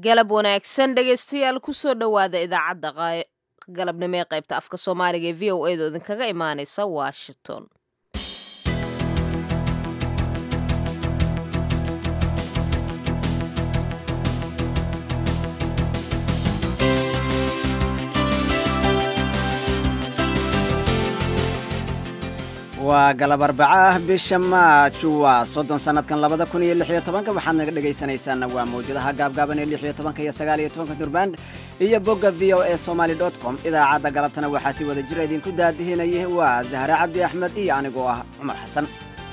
galab wanaagsan dhegaystayaal kusoo dhowaada idaacadda galabnimo ee qaybta afka soomaaliga ee v o a da idinkaga imaanaysa washington waa galab arbaco ah bisha maaju waa soddon sannadkan labada kun iyo lix iyo tobanka waxaad naga dhegaysanaysaana waa mawjadaha gaabgaaban ee lix iyo tobanka iyo sagaal iyo tobanka durband iyo bogga v o e somaly dot com idaacadda galabtana waxaa si wada jira idinku daadihinayay waa zahre cabdi axmed iyo anigoo ah cumar xasan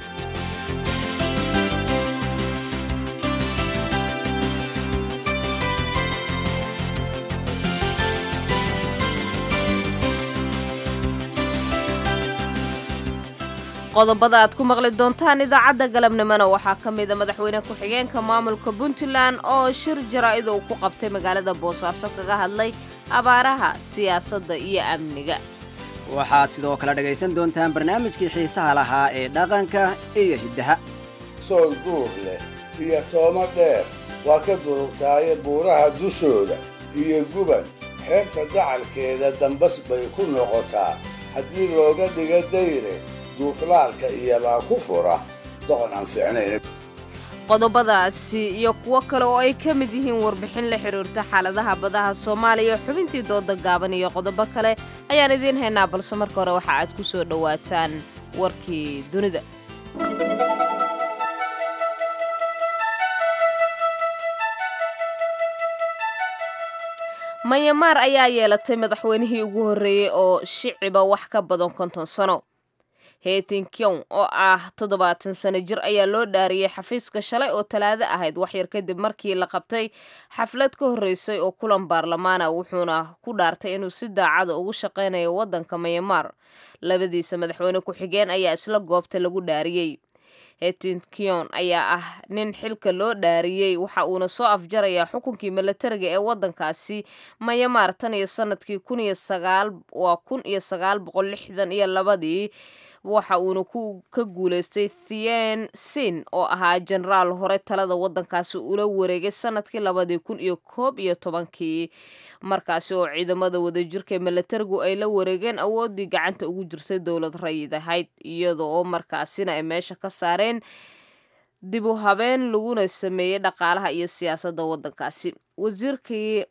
qodobada aad ku maqli doontaan idaacadda galabnimona waxaa ka mida madaxweyne ku-xigeenka maamulka puntland oo shir jaraa'id uu ku qabtay magaalada boosaaso kaga hadlay abaaraha siyaasadda iyo amniga waxaad sidoo kale dhegaysan doontaan barnaamijkii xiisaha lahaa ee dhaqanka iyo hiddaha sool duur leh iyo toomo dheer waa ka durugtaaye buuraha dushooda iyo guban xeebta dacalkeeda dambas bay ku noqotaa haddii looga dhiga dayre duuflaalka iyobaa ku fura doqon aan fiicnayn qodobadaasi iyo kuwo kale oo ay ka mid yihiin warbixin la xidhiirta xaaladaha badaha soomaaliya xubintii dooda gaaban iyo qodobo kale ayaan idiin haynaa balse marka hore waxa aad ku soo dhowaataan warkii dunida mayamaar ayaa yeelatay madaxweynihii ugu horreeyey oo shiciba wax ka badan konton sano hetin kyong oo ah toddobaatan sano jir ayaa loo dhaariyey xafiiska shalay oo talaado ahayd waxyar kadib markii la qabtay xaflad ka horreysay oo kulan baarlamaana wuxuuna ku dhaartay inuu si daacada ugu shaqaynayo waddanka mayamaar labadiisa madaxweyne ku-xigeen ayaa isla goobta lagu dhaariyey hetinkion ayaa ah nin xilka loo dhaariyey waxa uuna soo afjarayaa xukunkii milatariga ee waddankaasi mayamaar tan iyo sanadkii waa kun iyo sagaal boqol lixdan iyo labadii waxa uuna ka guulaystay thien sin oo ahaa jenaraal hore talada waddankaasi ula wareegay sanadkii labadii kun iyo koob iyo tobankii markaasi oo ciidamada wadajirka milatarigu ay la wareegeen awooddii gacanta ugu jirtay dowlad rayid ahayd iyada oo markaasina ay meesha ka saareen dib u habeen laguna sameeyey dhaqaalaha iyo siyaasadda waddankaasi wasiirkii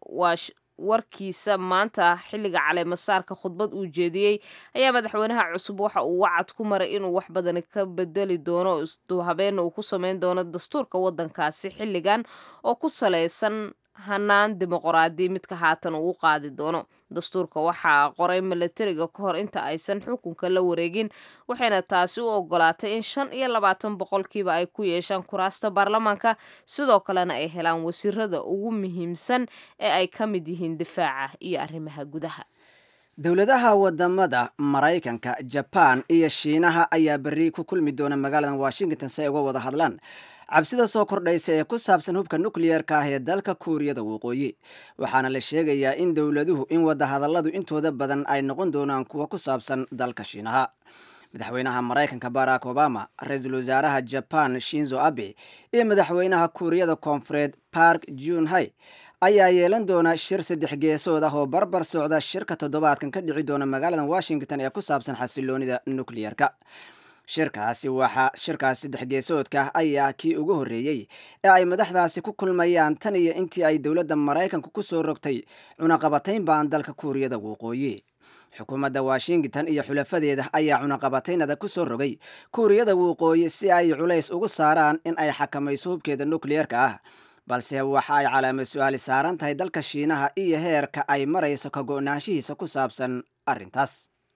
warkiisa maanta xilliga caleemasaarka khudbad uu jeediyey ayaa madaxweynaha cusub waxa uu wacad ku maray inuu wax badan ka bedeli doono isduhabeenna uu ku sameyn doono dastuurka waddankaasi xilligan oo ku salaysan hanaan dimuqraadi midka haatan uu u qaadi doono dastuurka waxaa qoray milatariga ka hor inta aysan xukunka la wareegin waxayna taasi u ogolaatay in shan iyo labaatan boqolkiiba ay ku yeeshaan kuraasta baarlamaanka sidoo kalena ay helaan wasiirada ugu muhiimsan ee ay ka mid yihiin difaaca iyo arrimaha gudaha dowladaha wadamada maraykanka jabaan iyo shiinaha ayaa berri ku kulmi doona magaalada washington si ay uga wada hadlaan cabsida soo kordhaysa ee ku saabsan hubka nukliyeerka ah ee dalka kuuriyada waqooyi waxaana la sheegayaa in dowladuhu in wadahadalladu intooda badan ay noqon doonaan kuwa ku saabsan dalka shiinaha madaxweynaha maraykanka barack obama ra-iisul wasaaraha jaban shinzo abe iyo madaxweynaha kuuriyada koonfureed park junhai ayaa yeelan doona shir saddex geesood ah oo barbar socda shirka toddobaadkan ka dhici doona magaalada washington ee ku saabsan xasiloonida nukliyeerka shirkaasi waxaa shirkaas saddex geesoodka ayaa kii ugu horreeyey ee ay madaxdaasi ku kulmayaan tan iyo intii ay dowladda maraykanku ku soo rogtay cunaqabatayn baan dalka kuuriyada waqooyi xukuumadda washington iyo xulafadeeda ayaa cunaqabataynada ku soo rogay kuuriyada waqooyi si ay culays ugu saaraan in ay xakamayso hubkeeda nukliyeerka ah balse waxa ay calaamad su-aali saaran tahay dalka shiinaha iyo heerka ay marayso ka go-naanshihiisa ku saabsan arrintaas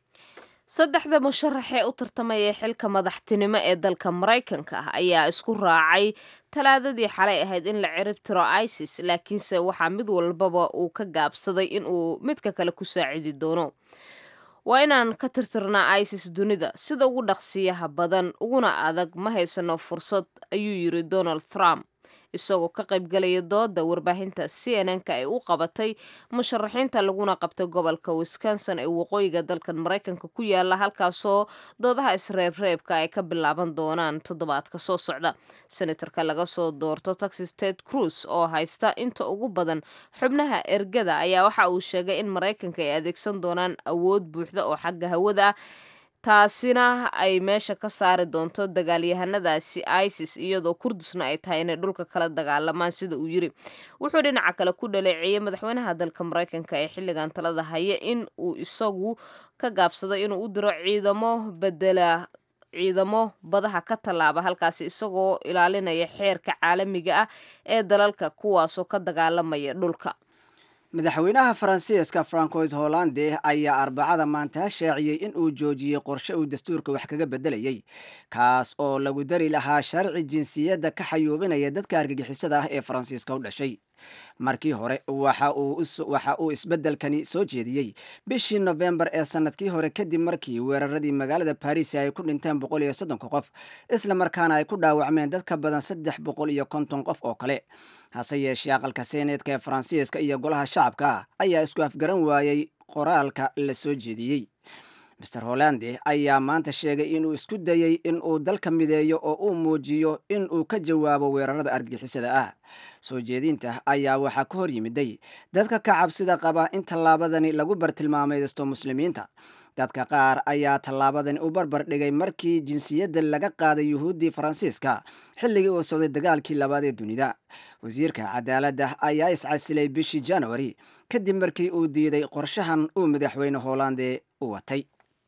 saddexda musharax ee u tartamaya xilka madaxtinimo ee dalka maraykanka ah ayaa isku raacay talaadadii xalay ahayd in la cirib tiro isis laakiinse waxaa mid walbaba uu ka gaabsaday in uu midka kale ku saacidi doono waa inaan ka tirtirnaa isis dunida sida ugu dhaqsiyaha badan uguna adag ma haysano fursad ayuu yiri donald trump isagoo ka qaybgalaya dooda warbaahinta c n n-ka ay u qabatay musharaxiinta laguna qabtay gobolka wisconsin ee waqooyiga dalkan maraykanka ku yaala halkaasoo doodaha isreebreebka ay ka bilaaban doonaan toddobaadka soo socda senatarka laga soo doorto texas ted cruz oo haysta inta ugu badan xubnaha ergada ayaa waxa uu sheegay in maraykanka ay adeegsan doonaan awood buuxda oo xagga hawada ah taasina ay meesha ka saari doonto dagaalyahanadaasi isis iyadoo kurdisna ay tahay inay dhulka kala dagaalamaan sida uu yiri wuxuu dhinaca kale ku dhaleeceeyey madaxweynaha dalka maraykanka ee xilligan talada haya in uu isagu ka gaabsado inuu u diro ciidamo bedela ciidamo badaha ka tallaaba halkaasi isagoo ilaalinaya xeerka caalamiga ah ee dalalka kuwaasoo ka dagaalamaya dhulka madaxweynaha faransiiska francois hollande ayaa arbacada maanta shaaciyey in uu joojiyey qorshe uu dastuurka wax kaga bedelayay kaas oo lagu dari lahaa sharci jinsiyadda ka xayuubinaya dadka argagixisada ah ee faransiiska u dhashay markii hore waxa uu isbeddelkani soo jeediyey bishii nofembar ee sanadkii hore kadib markii weeraradii magaalada baris ay ku dhinteen boqol iyo soddonka qof isla markaana ay ku dhaawacmeen dad ka badan saddex boqol iyo konton qof oo kale hase yeeshee aqalka seeneedka ee faransiiska iyo golaha shacabka ayaa isku afgaran waayey qoraalka la soo jeediyey master hollande ayaa maanta sheegay inuu isku dayey in uu dalka mideeyo oo uu muujiyo in uu ka jawaabo weerarada argagixisada ah soo jeedinta ayaa waxaa ka hor yimiday dadka ka cabsida qaba in tallaabadani lagu bartilmaamaysto muslimiinta dadka qaar ayaa tallaabadani u barbar dhigay markii jinsiyadda laga qaaday yuhuuddii faransiiska xilligii uu socday dagaalkii labaad ee dunida wasiirka cadaaladda ayaa iscasilay bishii januari kadib markii uu diiday qorshahan uu madaxweyne hollande u watay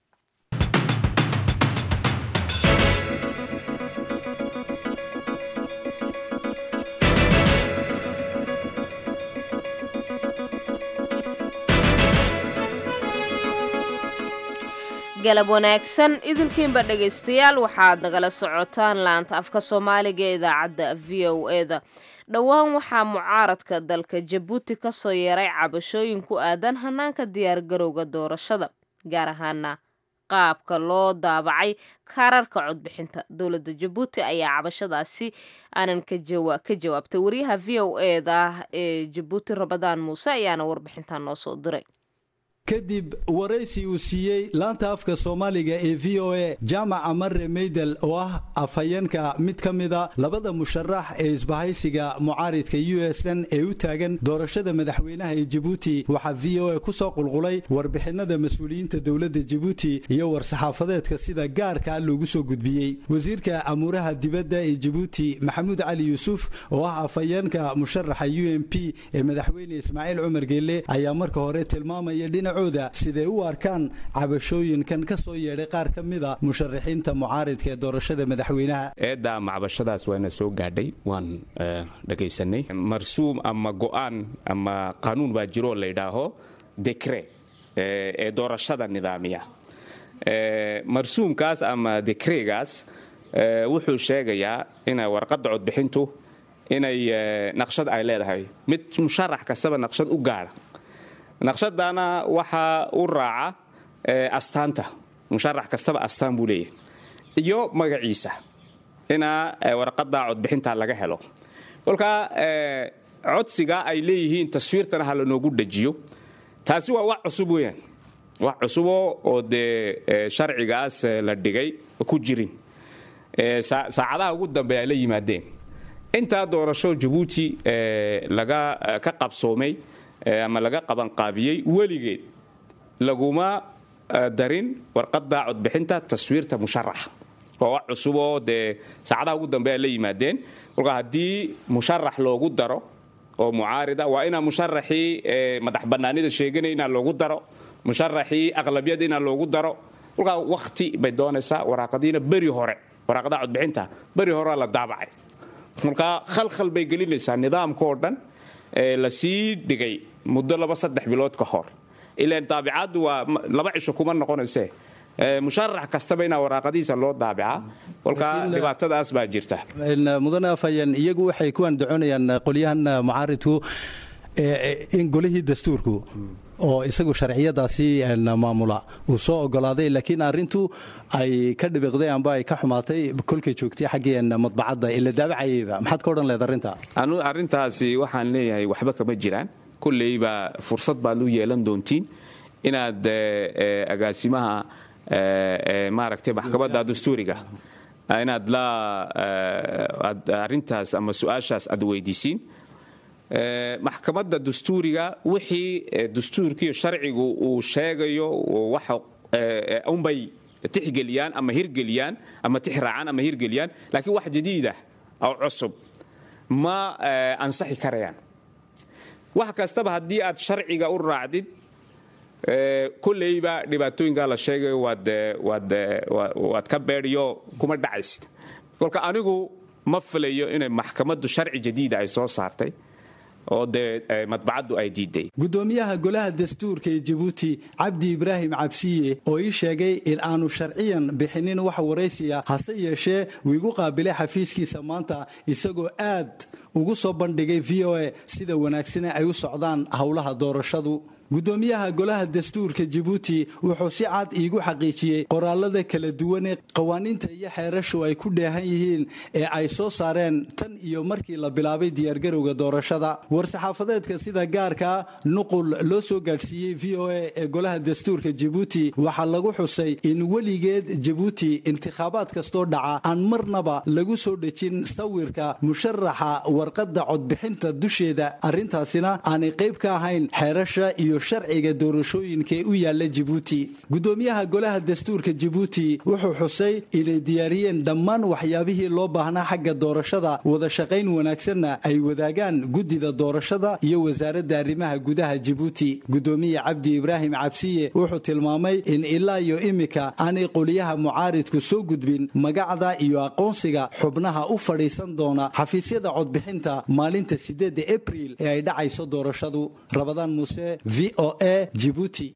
galab wanaagsan idinkiinba dhegaystayaal waxaad nagala socotaan laanta afka soomaaliga ee idaacadda v o eda dhowaan waxaa mucaaradka dalka jabuuti ka soo yeeray cabashooyin ku aadan hanaanka diyaargarowga doorashada gaar ahaana qaabka loo daabacay kaararka codbixinta dowladda jabuuti ayaa cabashadaasi aanan ka jawaabtay wariyaha v o eda ee jabuuti rabadaan muuse ayaana warbixintan noo soo diray kadib waraysi uu siiyey laanta afka soomaaliga ee v o a jaamaca mare meydel oo ah afhayeenka mid ka mida labada musharax ee isbahaysiga mucaaridka u s n ee u taagan doorashada madaxweynaha ee jabuuti waxaa v o a ku soo qulqulay warbixinada mas-uuliyiinta dowladda jabuuti iyo war-saxaafadeedka sida gaarkaa loogu soo gudbiyey wasiirka amuuraha dibadda ee jabuuti maxamuud cali yuusuf oo ah afhayeenka musharaxa u m p ee madaxweyne ismaaciil cumar geelle ayaa marka hore tilmaamaya dhinac siday u arkaan cabashooyinkan ka soo yeedhay qaar ka mida musharaxiinta mucaaridka ee doorashada madaxweynaha eedda macbashadaas waana soo gaadhay waan dhegaysanay marsuum ama go'aan ama qanuun baa jiroo laydhaaho dekre ee doorashada nidaamiya marsuumkaas ama dekregaas wuxuu sheegayaa ina warqadda codbixintu inay naqshad ay leedahay mid musharax kastaba naqshad u gaadha naqshadana waxaa u raaca astaanta musharax kastaba astaan buu leeyahay iyo magaciisa ina warqadda codbixinta laga helo kolkaa codsiga ay leeyihiin taswiirtana ha lanoogu dhajiyo taasi waa wax cusub weyaan wax cusubo oo dee sharcigaas la dhigay ku jirin saacadaha ugu dambe ay la yimaadeen intaa doorasho jabuuti laga ka qabsoomay ama laga qabanqaabiyey weligeed laguma darin warqadda codbixinta taswiirta musharaxa waa wax cusuboo dee saacadaha ugu dambe ay la yimaadeen kolkaa haddii musharax loogu daro oo mucaarida waa inaa musharaxii madax bannaanida sheeganaya inaa loogu daro musharaxii aqlabiyada inaa loogu daro kolkaa wakti bay doonaysaa waraaqadiina beri hore waraaqadaha codbixinta beri horea la daabacay kolkaa khalkhal bay gelinaysaa nidaamkaoo dhan la sii dhigay muddo laba saddex bilood ka hor ilaan daabicaddu waa laba cisho kuma noqonayse musharax kastaba inaa waraaqadiisa loo daabicaa kolkaa dhibaatadaas baa jirta mudane afhayeen iyagu waxay ku andacoonayaan qolyahan mucaaridku in golihii dastuurku oo isagu sharciyadaasi maamula uu soo ogolaaday laakiin arrintu ay ka dhibiqday amba ay ka xumaatay kolkay joogtay xaggii madbacadda ila daabacayayba maxaad ka odhan leed arrinta arrintaasi waxaan leeyahay waxba kama jiraan kolleyba fursad baad u yeelan doontiin inaad agaasimaha maaragtay maxkamadda dastuuriga inaad la arrintaas ama su-aashaas aad weydiisiin maxkamadda dastuuriga wixii dastuurkiiyo sharcigu uu sheegayo waxa unbay tixgeliyaan ama hirgeliyaan ama tixraacaan ama hirgeliyaan laakiin wax jadiidah oo cusub ma ansaxi karayaan wax kastaba haddii aad sharciga u raacdid kolleyba dhibaatooyinkaa la sheegayo waad ka beedhiyo kuma dhacaysid kolka anigu ma filayo inay maxkamaddu sharci jadiida ay soo saartay oo dee madbacaddu ay diiday gudoomiyaha golaha dastuurka ee jabuuti cabdi ibraahim cabsiye oo ii sheegay in aanu sharciyan bixinin wax waraysiya hase yeeshee uu igu qaabilay xafiiskiisa maanta isagoo aad ugu soo bandhigay v o a sida wanaagsane ay u socdaan howlaha doorashadu gudoomiyaha golaha dastuurka jabuuti wuxuu si cad iigu xaqiijiyey qoraalada kala duwanee qawaaniinta iyo xeerashu ay ku dheehan yihiin ee ay soo saareen tan iyo markii la bilaabay diyaargarowga doorashada war-saxaafadeedka sida gaarka nuqul loo soo gaadhsiiyey v o a ee golaha dastuurka jabuuti waxaa lagu xusay in weligeed jabuuti intikhaabaad kastoo dhaca aan marnaba lagu soo dhejin sawirka musharaxa warqadda codbixinta dusheeda arrintaasina aanay qayb ka ahayn xeerasha iyo sharciga doorashooyinka ee u yaala jabuuti gudoomiyaha golaha dastuurka jabuuti wuxuu xusay inay diyaariyeen dhammaan waxyaabihii loo baahnaa xagga doorashada wada shaqayn wanaagsanna ay wadaagaan guddida doorashada iyo wasaaradda arrimaha gudaha jabuuti gudoomiye cabdi ibraahim cabsiye wuxuu tilmaamay in ilaa iyo imika aanay qoliyaha mucaaridku soo gudbin magacda iyo aqoonsiga xubnaha u fadhiisan doona xafiisyada codbixinta maalinta sideedda abriil ee ay dhacayso doorashadu rabadaan muuse v o a jibuuti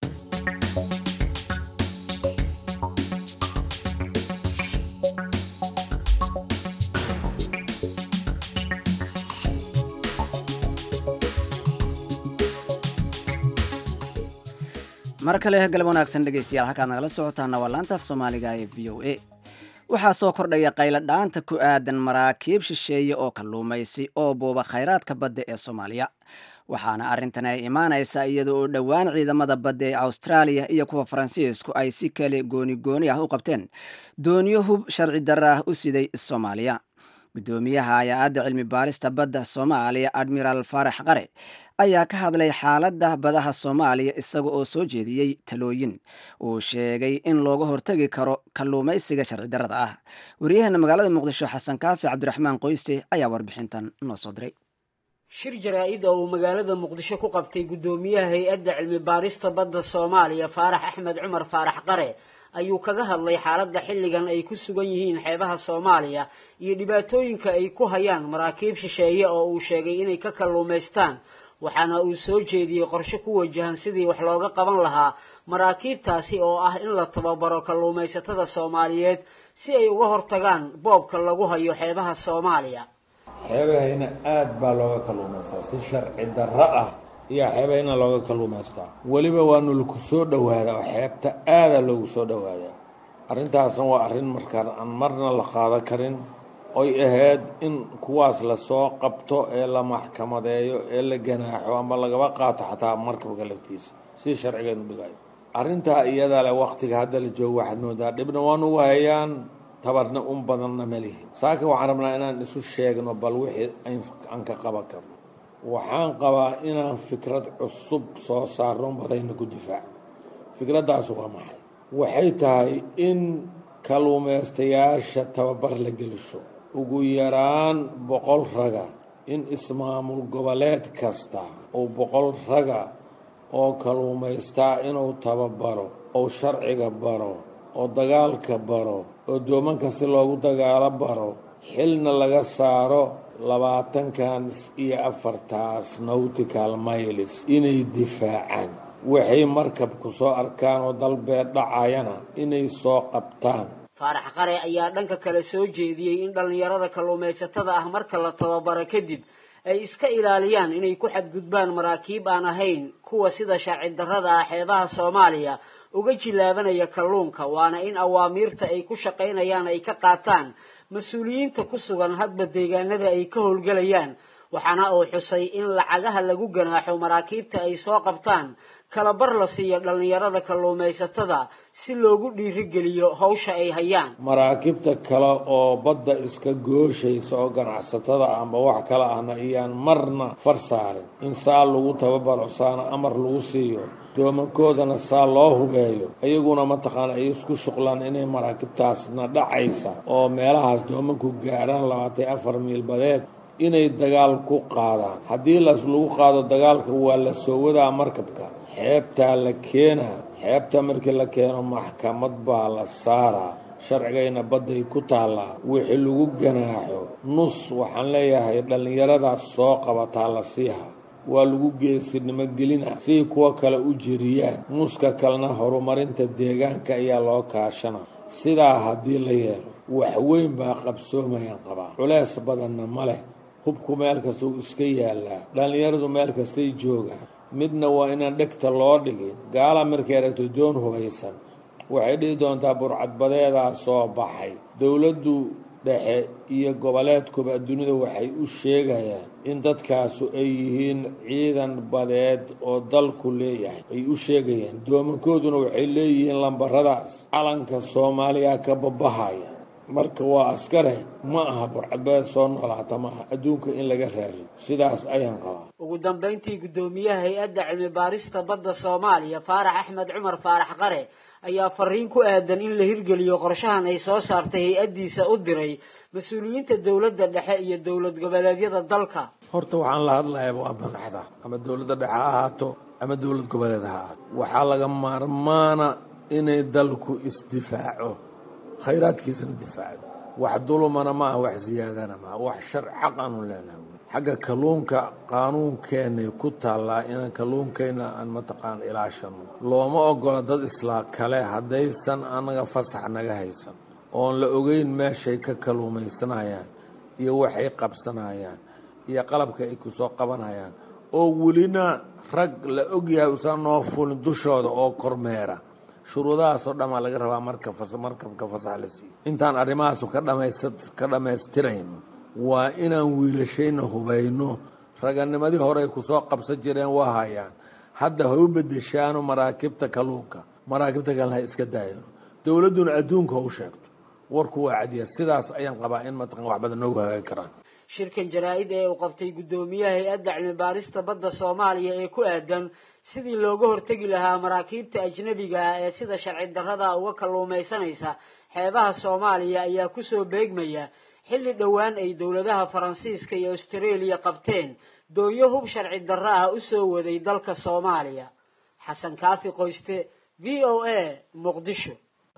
mar kale galab wanaagsan dhegaystayaal halkaad nagala socotaana waa laanta af soomaaliga ee v o a waxaa soo kordhaya qaylo dhaanta ku aadan maraakiib shisheeye oo kalluumaysi oo buuba khayraadka badda ee soomaaliya waxaana arrintan ay imaanaysaa iyada oo dhowaan ciidamada badda ee austraaliya iyo kuwa faransiisku ay si kale gooni gooni ah u qabteen dooniyo hub sharci darra ah u siday soomaaliya guddoomiyaha hay-adda cilmi baarista badda soomaaliya admiraal faarax qare ayaa ka hadlay xaaladda badaha soomaaliya isaga oo soo jeediyey talooyin uu sheegay in looga hortegi karo kalluumaysiga sharci darrada ah waryaheena magaalada muqdisho xasan kaafi cabdiraxmaan qoyste ayaa warbixintan noo soo diray shir jaraa-id oo uu magaalada muqdisho ku qabtay guddoomiyaha hay-adda cilmi baarista badda soomaaliya faarax axmed cumar faarax qare ayuu kaga hadlay xaaladda xilligan ay ku sugan yihiin xeebaha soomaaliya iyo dhibaatooyinka ay ku hayaan maraakiib shisheeye oo uu sheegay inay ka kalluumaystaan waxaana uu soo jeediyey qorshe ku wajahan sidii wax looga qaban lahaa maraakiibtaasi oo ah in la tababaro kalluumaysatada soomaaliyeed si ay uga hortagaan boobka lagu hayo xeebaha soomaaliya xeebahayna aada baa looga kalluumaystaa si sharci darro ah iyo xeebahayna looga kalluumaystaa weliba waanu laku soo dhowaadaa oo xeebta aada loogu soo dhowaadaa arrintaasna waa arrin markaan aan marna la qaadan karin oy ahayd in kuwaas lasoo qabto ee la maxkamadeeyo ee la ganaaxo ama lagaba qaato xataa markabka laftiisa si sharcigeenu dhigayo arrintaa iyadaa le waktiga hadda la joogo waxaad moodaa dhibna waan uga hayaan tabarna un badanna malihi saakin waxaan rabnaa inaan isu sheegno bal wixii aan ka qaban karno waxaan qabaa inaan fikrad cusub soo saarno badayna ku difaac fikraddaas waa maxay waxay tahay in kalluumaystayaasha tababar la gelisho ugu yaraan boqol raga in ismaamul goboleed kasta uu boqol raga oo kalluumaystaa inuu tababaro oo sharciga baro oo dagaalka baro oo doomanka si loogu dagaalo baro xilna laga saaro labaatankan iyo afartaas nautical miles inay difaacaan waxay markabku soo arkaan oo dalbeed dhacayana inay soo qabtaan faarax qare ayaa dhanka kale soo jeediyey in dhallinyarada kalluumaysatada ah marka la tababaro kadib ay iska ilaaliyaan inay ku xadgudbaan maraakiib aan ahayn kuwa sida sharci darrada ah xeebaha soomaaliya uga jilaabanaya kalluunka waana in awaamiirta ay ku shaqaynayaan ay ka qaataan mas-uuliyiinta ku sugan hadba deegaanada ay ka howlgelayaan waxaana uu xusay in lacagaha lagu ganaaxo maraakiibta ay soo qabtaan kalabar la siiyo dhallinyarada kalluumaysatada si loogu dhiirigeliyo hawsha ay hayaan maraakiibta kale oo badda iska gooshaysa oo ganacsatada amba wax kale ahna iyaan marna far saarin in saa lagu tababaro saana amar lagu siiyo doomankoodana saa loo hubeeyo iyaguna mataqaana ay isku shuqlaan inay maraakiibtaasna dhacaysa oo meelahaas doomanku gaaraan labaatan afar miil badeed inay dagaal ku qaadaan haddii las lagu qaado dagaalka waa la soo wadaa markabka xeebtaa la keenaa xeebta markii la keeno maxkamad baa la saaraa sharcigayna badday ku taallaa wixii lagu ganaaxo nus waxaan leeyahay dhallinyaradaas soo qabataa la siiha waa lagu geesinimo gelina siay kuwa kale u jiriyaan nuska kalena horumarinta deegaanka ayaa loo kaashana sidaa haddii la yeelo waxweyn baa qabsoomayaan qabaa culees badanna ma leh hubku meel kasta uu iska yaallaa dhallinyaradu meel kastay joogaan midna waa inaan dhegta loo dhigin gaala markay aragto doon hubaysan waxay dhihi doontaa burcadbadeedaa soo baxay dowladdu dhexe iyo goboleedkuba dunida waxay u sheegayaan in dadkaasu ay yihiin ciidan badeed oo dalku leeyahay ay u sheegayaan doomankooduna waxay leeyihiin lambaradaas calanka soomaaliya ka babahaya marka waa askare ma aha burcadbadeed soo noolaata maaha adduunka in laga raariyo sidaas ayaan qabaa ugu dambayntii guddoomiyaha hay-adda cilmi baarista badda soomaaliya faarax axmed cumar faarax qare ayaa fariin ku aadan in la hirgeliyo qorshahan ay soo saartay hay-addiisa u diray mas-uuliyiinta dowladda dhexe iyo dowlad goboleedyada dalka horta waxaan la hadlayaa waa madaxda ama dowladda dhexe ha ahaato ama dowlad goboleed ha ahaato waxaa laga maarmaana inay dalku isdifaaco khayraadkiisana difaaco wax dulumana maaha wax siyaadana maaha wax shar xaq aanu leenahay xagga kalluunka qaanuunkeenay ku taallaa inaan kalluunkayna aan mataqaana ilaashano looma ogola dad islaa kale haddaysan annaga fasax naga haysan oon la ogeyn meeshay ka kalluumaysanayaan iyo waxay qabsanayaan iyo qalabka ay ku soo qabanayaan oo welina rag la ogyahay usan noo fulin dushooda oo kormeera shuruudahaasoo dhanaa laga rabaa marka markabka fasax la siiyo intaan arrimahaasu ka dhamayst ka dhammaystirayno waa inaan wiilashayna hubayno raganimadii hore ay kusoo qabsan jireen waa hayaan hadda ha u bedeshaano maraakiibta kalluunka maraakiibta kalena ha iska daayano dowladduna adduunka ha u sheegto warku waa cadiya sidaas ayaan qabaa in mataqan wax badan noogu hagaagi karaan shirkan jaraa-id ee uu qabtay guddoomiyaha hay-adda cilmi baarista badda soomaaliya ee ku aadan sidii looga hortegi lahaa maraakiibta ajnabiga ah ee sida sharci darrada uga kalluumaysanaysa xeebaha soomaaliya ayaa kusoo beegmaya xilli dhowaan ay dowladaha faransiiska iyo austareeliya qabteen doonyo hub sharci darro ah u soo waday dalka soomaaliya xasan kaafi qoyste v o a muqdisho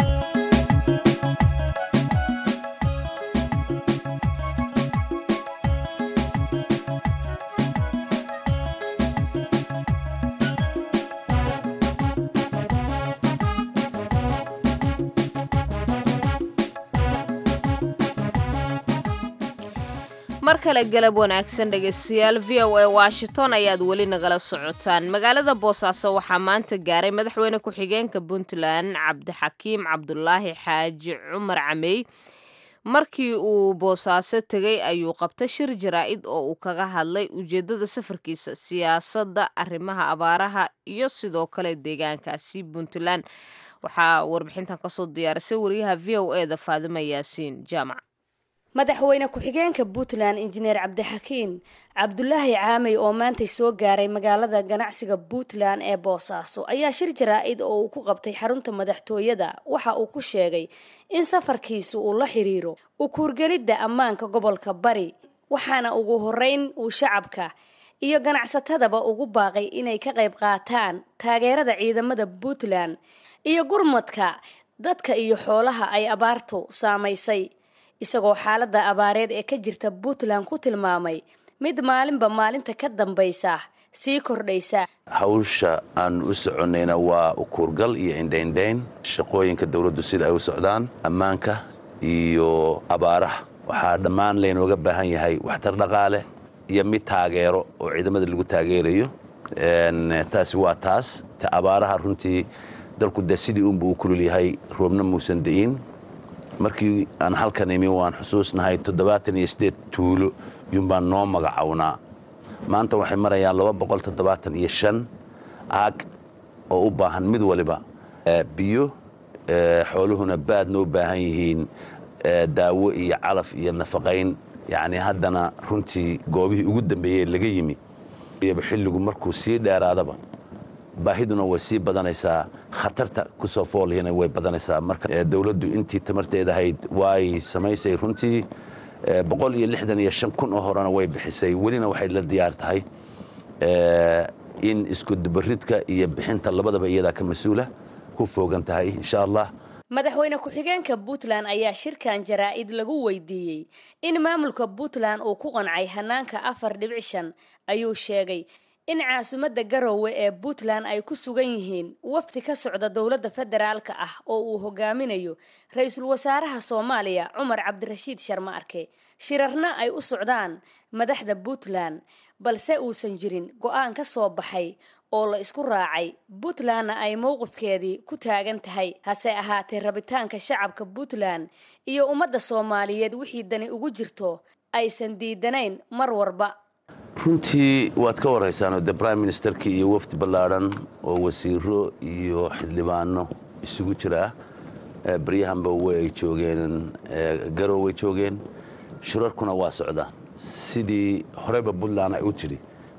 mar kale galab wanaagsan dhegaystayaal v o a washington ayaad weli nagala socotaan magaalada boosaaso waxaa maanta gaaray madaxweyne ku-xigeenka puntland cabdixakiim cabdulaahi xaaji cumar camey markii uu boosaaso tegay ayuu qabtay shir jaraa-id oo uu kaga hadlay ujeedada safarkiisa siyaasadda arrimaha abaaraha iyo sidoo kale deegaankaasi puntland waxaa warbixintan kasoo diyaarisay wariyaha v o e da faadima yaasiin jaamac madaxweyne ku-xigeenka puntland injineer cabdixakiin cabdulaahi caamey oo maantay soo gaaray magaalada ganacsiga puntland ee boosaaso ayaa shir jaraa-id oo uu ku qabtay xarunta madaxtooyada waxa uu ku sheegay in safarkiisu uu la xiriiro u kuurgelidda ammaanka gobolka bari waxaana ugu horeyn uu shacabka iyo ganacsatadaba ugu baaqay inay ka qayb qaataan taageerada ciidamada puntland iyo gurmadka dadka iyo xoolaha ay abaartu saamaysay isagoo xaaladda abaareed ee ka jirta puntland ku tilmaamay mid maalinba maalinta ka dambaysa sii kordhaysa hawsha aan u soconnayna waa ukuurgal iyo indhaindhayn shaqooyinka dawladdu sida ay u socdaan ammaanka iyo abaaraha waxaa dhammaan laynooga baahan yahay waxtar dhaqaale iyo mid taageero oo ciidamada lagu taageerayo taasi waa taas ta abaaraha runtii dalku de sidii unba u kulul yahay roobna muusan da'iin markii aan halkan imi waan xusuusnahay toddobaatan iyo siddeed tuulo yuunbaan noo magacownaa maanta waxay marayaan laba boqol toddobaatan iyo shan aag oo u baahan mid waliba biyo xooluhuna baadna u baahan yihiin daawo iyo calaf iyo nafaqayn yacni haddana runtii goobihii ugu dambeeyey laga yimi iyaba xilligu markuu sii dheeraadaba baahiduna way sii badanaysaa khatarta ku soo foolihina way badanaysaa marka dawladdu intii tamarteed ahayd way samaysay runtii boqol iyo lixdan iyo shan kun oo horena way bixisay welina waxay la diyaar tahay in iskudubaridka iyo bixinta labadaba iyadaa ka mas-uula ku foogan tahay insha allah madaxweyne ku-xigeenka puntland ayaa shirkan jaraa-id lagu weydiiyey in maamulka puntland uu ku qancay hanaanka afar dhibic shan ayuu sheegay in caasimadda garowe ee puntland ay ku sugan yihiin wafdi ka socda dowladda federaalka ah oo uu hogaaminayo ra-iisul wasaaraha soomaaliya cumar cabdirashiid sharma arke shirarna ay u socdaan madaxda puntland balse uusan jirin go-aan ka soo baxay oo la isku raacay puntlandna ay mowqifkeedii ku taagan tahay hase ahaatee rabitaanka shacabka puntland iyo ummadda soomaaliyeed wixii dani ugu jirto aysan diidanayn mar warba runtii waad ka warhaysaanoo de brime ministerkii iyo wafdi ballaadhan oo wasiiro iyo xildhibaano isugu jira ah baryahanba way joogeen garow way joogeen shirarkuna waa socdaan sidii horeyba puntland ay u tidhi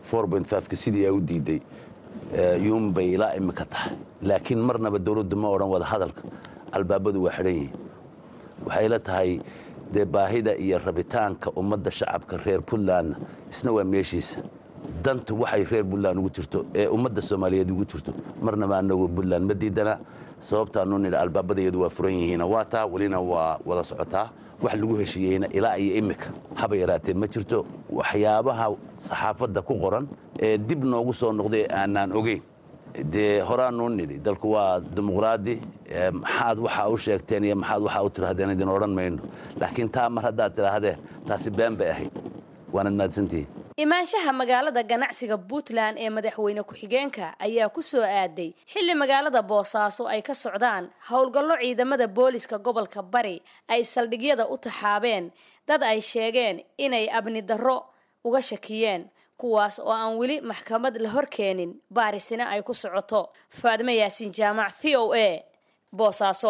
ka sidii ay u diiday yuunbay ilaa imika tahay laakiin marnaba dawladdu ma odhan wada hadalka albaabadu waa xidhan yihiin waxay la tahay dee baahida iyo rabitaanka ummadda shacabka reer puntlandna isna waa meeshiisa dantu waxay reer puntland ugu jirto ee ummadda soomaaliyeed ugu jirto marnaba anagu puntland ma diidana sababtaanu nidha albaabadayadu waa furan yihiina waa taa welina waa wada socotaa wax lagu heshiiyeyna ilaa iyo imika haba yaraatee ma jirto waxyaabaha saxaafadda ku qoran ee dib noogu soo noqday aanaan ogeyn dee horaanuu nidhi dalku waa dimuqraadi maxaad waxaa u sheegteen iyo maxaad waxaa u tidhahdeen idin odhan mayno laakiin taa mar haddaad tidhaahdeen taasi been bay ahayd waanad mahadsantihiin imaanshaha magaalada ganacsiga puntland ee madaxweyne ku-xigeenka ayaa ku soo aaday xilli magaalada boosaaso ay ka socdaan howlgallo ciidamada booliska gobolka bari ay saldhigyada u taxaabeen dad ay sheegeen inay abni darro uga shakiyeen kuwaas oo aan weli maxkamad la hor keenin baarisina ay ku socoto faadmo yaasiin jaamac v o a boosaaso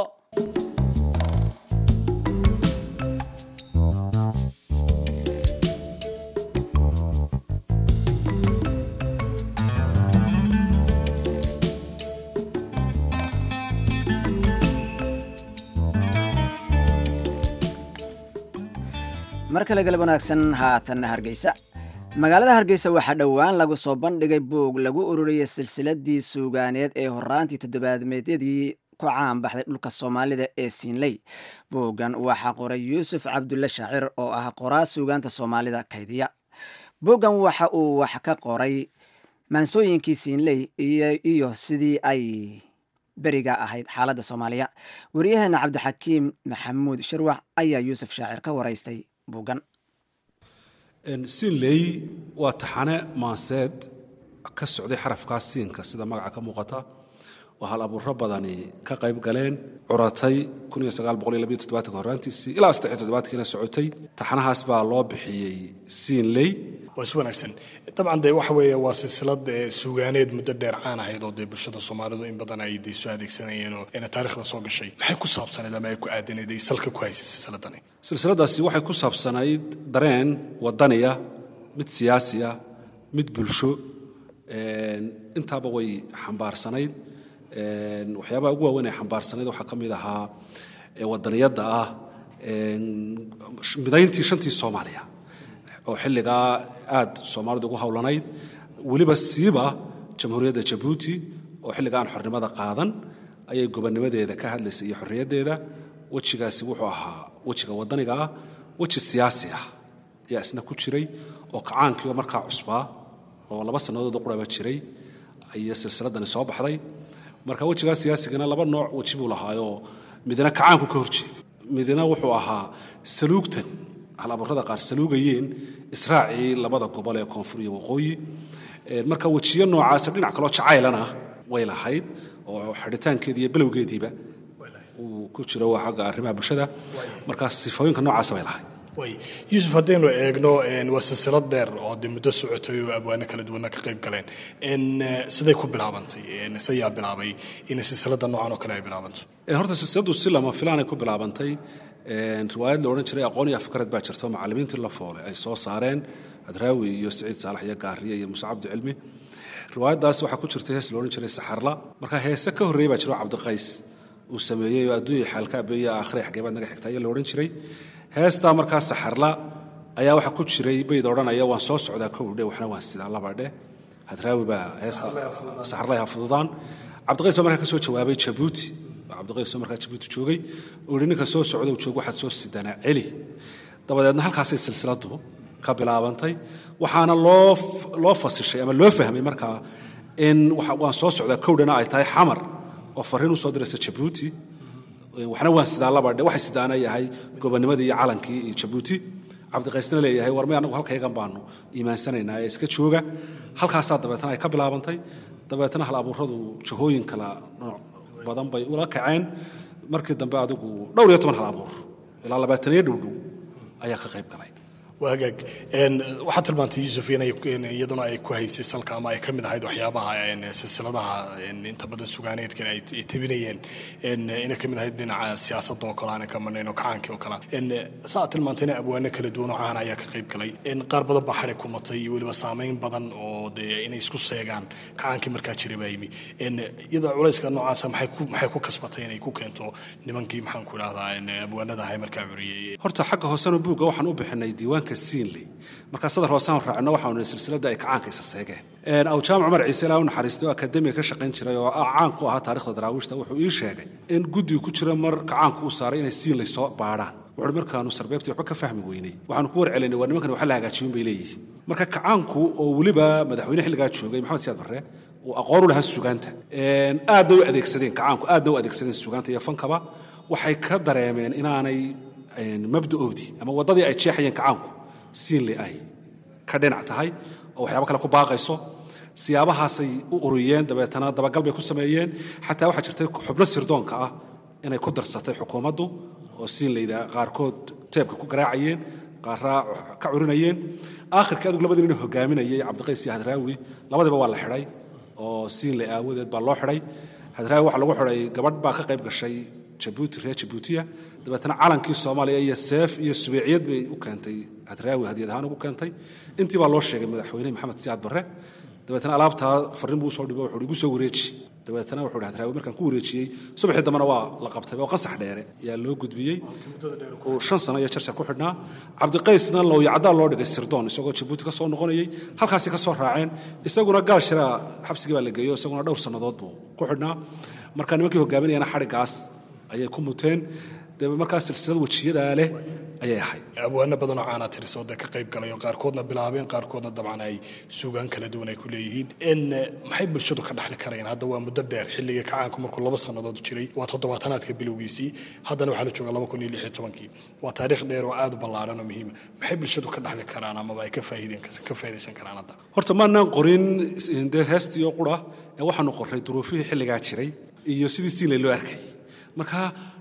mar kale galab wanaagsan haatanna hargeysa magaalada hargeysa waxaa dhowaan lagu soo bandhigay buug lagu ururiyay silsiladii suugaaneed ee horaantii toddobaadmeedyadii ku caan baxday dhulka soomaalida ee siinley buuggan waxaa qoray yuusuf cabdulle shaacir oo ah qoraa suugaanta soomaalida kaydiya buuggan waxa uu wax ka qoray maansooyinkii siinley iyo sidii ay beriga ahayd xaaladda soomaaliya waryaheena cabdixakiim maxamuud shirwac ayaa yuusuf shaacir ka waraystay buuggan siinley waa taxane maanseed ka socday xarafkaas siinka sida magaca ka muuqata oo hal abuuro badani ka qayb galeen curatay horaantiisii ilaa kiina socotay taxanahaas baa loo bixiyey siinley waa is wanaagsan dabcan dee waxa weeye waa silsilad suugaaneed muddo dheer caan ahayd oo dee bulshada soomaalidu in badan ay dee soo adeegsanayeen oo ina taarikhda soo gashay maxay ku saabsanayd ama ay ku aadanayd ay salka ku haysay silsiladani silsiladaasi waxay ku saabsanayd dareen wadaniya mid siyaasiya mid bulsho intaaba way xambaarsanayd waxyaabaha ugu waaweyn ay xambaarsanayd waxaa ka mid ahaa wadaniyadda ah midayntii shantii soomaaliya oo xilligaa aad soomaalidu ugu howlanayd weliba siiba jamhuuriyadda jabuuti oo xilligaan xornimada qaadan ayay gobonnimadeeda ka hadlaysay iyo xorriyaddeeda wejigaasi wuxuu ahaa wejiga wadaniga ah weji siyaasi ah ayaa isna ku jiray oo kacaankii oo markaa cusbaa oo laba sannadood quraba jiray ayay silsiladani soo baxday marka wejigaa siyaasigana laba nooc weji buu lahaayoo midna kacaanku ka horjeeday midna wuxuu ahaa saluugtan hal abuurada qaar saluugayeen israacii labada gobol ee koonfur iyo waqooyi marka wejiyo noocaasa dhinac kaloo jacaylana way lahayd oo xidhitaankeedii iyo bilowgeediiba uu ku jiro waa xagga arrimaha bulshada markaa sifooyinka noocaasa bay lahayd yuusuf haddaynu eegno waa silsilad dheer oo de muddo socotay oo abwaano kala duwana ka qayb galeen siday ku bilaabantay sayaa bilaabay in silsilada noocan oo kale ay bilaabanto horta silsiladu si lama filaanay ku bilaabantay riwaayad la odhan jiray aqoon iyo afkarad baa jirto macallimiintii la foole ay soo saareen adraawi iyo siciid saalax iyo gaariye iyo muuse cabdi cilmi riwaayaddaas waxaa ku jirtay hees la odhan jiray saxarla marka heese ka horreeyey baa jiro cabdiqays uu sameeyey oo adduunya xaalka abeeya aakhire xageebaad naga xigta ayaa la odhan jiray heestaa markaa saxarla ayaa waxaa ku jiray bayd odhanaya waan soo socdaa kowdhe waxna waan sidaa labadhe hadraawi baa heesta saxarla ha fududaan cabdiqays baa markaa ka soo jawaabay jabuuti cabdiqays oo markaa jabuuti joogay uu yihi ninka soo socda uu joogo waxaad soo sidanaa celi dabadeedna halkaasay silsiladu ka bilaabantay waxaana loo loo fasishay ama loo fahmay markaa in waan soo socdaa kowdhana ay tahay xamar oo fariin u soo diraysa jabuuti waxna waan sidaa labadhe waxay sidaana yahay gobonimadii iyo calankii iyo jabuuti cabdiqaysna leeyahay war may anagu halkaygan baanu iimaansanaynaa ee iska jooga halkaasaa dabeetana ay ka bilaabantay dabeetana hal abuuradu jahooyin kala nooc badan bay ula kaceen markii dambe adigu dhowr iyo toban hal abuur ilaa labaataniyo dhowdhow ayaa ka qayb galay waagaag waxaad tilmaantay yuusuf inay iyaduna ay ku haysay salka ama ay ka mid ahayd waxyaabaha silsiladaha inta badan sugaaneedkan ay tebinayeen inay ka mid ahayd dhinaca siyaasadda oo kale aanan ka marnayn oo kacaankii oo kale sa aad tilmaantayna abwaano kala duwan oo caana ayaa ka qayb galay qaar badan baa xadhi ku matay iyo weliba saameyn badan oo dee inay isku seegaan kacaankii markaa jiray baa yimi iyadoo culayska noocaasa maxay ku maxay ku kasbatay inay ku keento nimankii maxaan ku idhahdaa abwaanada ahay markaa curiyey horta xagga hoosena buugga waxaan u bixinay diiwaanka siinley markaa sadar hoosaan raacino waxaanu silsilada ay kacaanka isa seegeen aw jaamac cumar ciise ilaa u naxariistay oo akademiga ka shaqayn jiray oo caan ku ahaa taarikhda daraawiishta wuxuu ii sheegay in guddigu ku jira mar kacaanku uu saaray inay siinley soo baadhaan wuxuuhi markaanu sarbeebtii waxba ka fahmi weynay waxaanu ku warcelinay waa nimankan waxa la hagaajiyun bay leeyihiin marka kacaanku oo weliba madaxweyne xilligaa joogay maxamed siyaad barre uu aqoon u lahaa sugaanta aadna u adeegsadeen kacaanku aadna u adeegsadeen sugaanta iyo fankaba waxay ka dareemeen inaanay mabda'oodii ama waddadii ay jeexayeen kacaanku siinle ay ka dhinac tahay oo waxyaabo kale ku baaqayso siyaabahaasay u uriyeen dabeetana dabagal bay ku sameeyeen xataa waxaa jirtay xubno sirdoonka ah inay ku darsatay xukuumaddu oo siinleyda qaarkood teebka ku garaacayeen qaaraa ka curinayeen aakhirkii adigu labadii nin hogaaminayay cabdiqays iyo hadraawi labadiba waa la xidhay oo siinle aawadeed baa loo xidhay hadraawi waxaa lagu xidhay gabadh baa ka qayb gashay jabuuti reer jabuutiya dabeetana calankii soomaaliya iyo seef iyo subeeciyad bay u keentay hadraawi hadiyad ahaan ugu keentay intii baa loo sheegay madaxweyne maxamed siyaad barre dabeetana alaabtaa farriin buu usoo dhibo wuxuu igu soo wareeji dabeetana wuxuu hi hadraawi markaan ku wareejiyey subaxii dambena waa la qabtay oo qasax dheere ayaa loo gudbiyey uu shan sano iyo jarjar ku xidhnaa cabdiqaysna looyacdaa loo dhigay sirdoon isagoo jabuuti ka soo noqonayey halkaasi ka soo raaceen isaguna gaal shiraa xabsigii baa la geeyo isaguna dhowr sannadood buu ku xidhnaa marka nimankii hogaaminayana xadhigaas ayay ku muteen dee markaa silsilad wejiyadaa leh ayay ahayd abwaano badanoo caana tirisoo dee ka qayb galay oo qaarkoodna bilaabeen qaarkoodna dabcan ay suugaan kala duwan ay ku leeyihiin n maxay bulshadu ka dhexli karayaan hadda waa muddo dheer xilligii kacaanku markuu laba sannadood jiray waa toddobaatanaadka bilowgiisii haddana waxaa la jooga laba kun iyo lix iyo tobankii waa taariikh dheer oo aad u ballaaran oo muhiima maxay bulshadu ka dhexli karaan amaba ay ka faa'iideen ka faa'iidaysan karaan hadda horta maanaan qorin dee heestii oo qura ee waxaanu qorray duruufihii xilligaa jiray iyo sidii siinley loo arkayay marka